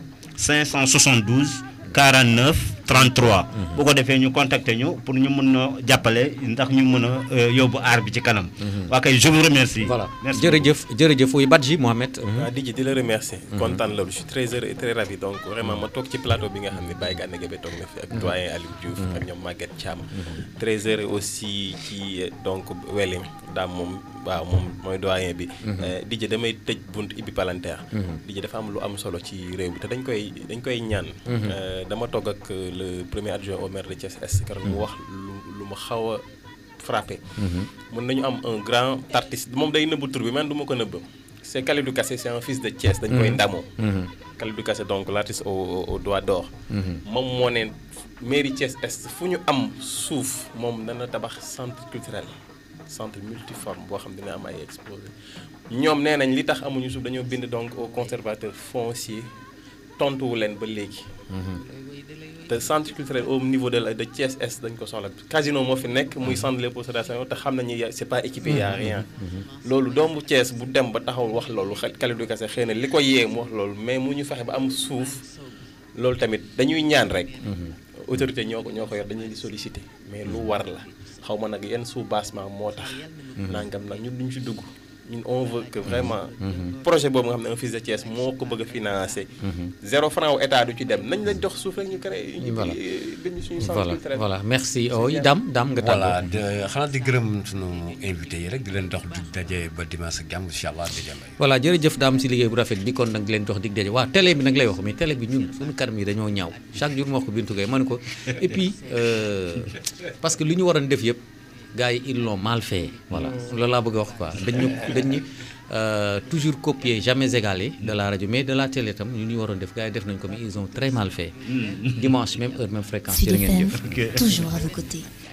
572 49 33. bu ko defee ñu contacter ñu pour ñu mën a jàppale ndax ñu mën a euh, yóbbu aar bi ci kanam. waa kay je vous remercie. voilà merci jërëjëf jërëjëf oui Badji Mohamed. waaw Djidji di la remercier kontaan loolu je suis très heureux et très ravi donc vraiment ma toog ci plateau bi nga xam ne Baye Gane Gueye toog na fi ak doyen Aliou Diouf ak ñoom Maguette Thiam très heureux aussi ci donc Welim daam moom waaw moom mooy doyen bi Djidji damay tëj bunt ibbi palanteer Djidji dafa am lu am solo ci réew mi te dañ koy dañ koy ñaan Euh, dama toog ak le premier adjoint au maire de Thiès Est keroog mu wax lu lu ma xaw a frappé mën nañu am un grand artiste moom day nëbbu tur bi man du ma ko nëbb c'est Kalidou Kassé c'est un fils de Thiès dañ koy Mhm. ndamoo Mhm. Kalidou Kassé donc l'artiste au au doigt d'or Mhm. moom moo ne mairie Thiès Est fu ñu am suuf moom dana tabax centre culturel centre multiforme boo xam dina am ay exposé ñoom nee nañ li tax amuñu suuf dañoo bind donc au conservateur foncier tontuwu leen ba léegi te centre culturel au niveau de la de Thiès Est dañ ko soxla casino moo fi nekk muy centre Léopold Sédar Senghor te xam nañu y- c'est pas équipé y a rien loolu doomu Thiès bu dem ba taxaw wax loolu xel Kalidou Kassé xëy na li ko yee mu wax loolu mais mu ñu fexe ba am suuf loolu tamit dañuy ñaan rek autorité ñoo ko ñoo ko yor dañu leen di solliciter mais lu war la xaw ma nag yenn sous-bassement moo tax nangam nag ñun duñ ci dugg ñun on veut que vraiment projet boobu nga xam ne un fils de Thiès moo ko bëgg a financer zéro franc wu état du ci dem nañ lañ jox suuf rek ñu créé ñu Voilà. bind suñu centre voilà culturel voilà merci oh Dame Dame nga voilà tàggoo. de xanaa di gërëm sunu invité yi rek di leen dox di daje ba dimanche ak jàmm incha allah di jàmm. voilà jërëjëf daam si liggéey bu rafet bi kon nag leen jox dig daje waaw télé bi nag lay wax mais télé bi ñun suñu kanam yi dañoo ñaaw chaque jour ma wax ko Bintu Gueye ma ne ko et puis euh, parce que li ñu waroon def yëpp gars yi ils l'ont mal fait voilà loolu laa bëgg a wax quoi dañ ñu dañ ñu euh, toujours copier jamais égalé de la rajo mais de la télé tam ñu ñu waroon def gars yi def nañ ko mais ils ont très mal fait dimanche même heure même fréquence Sud jërë ngeen FM, jëf toujours à vos côtés.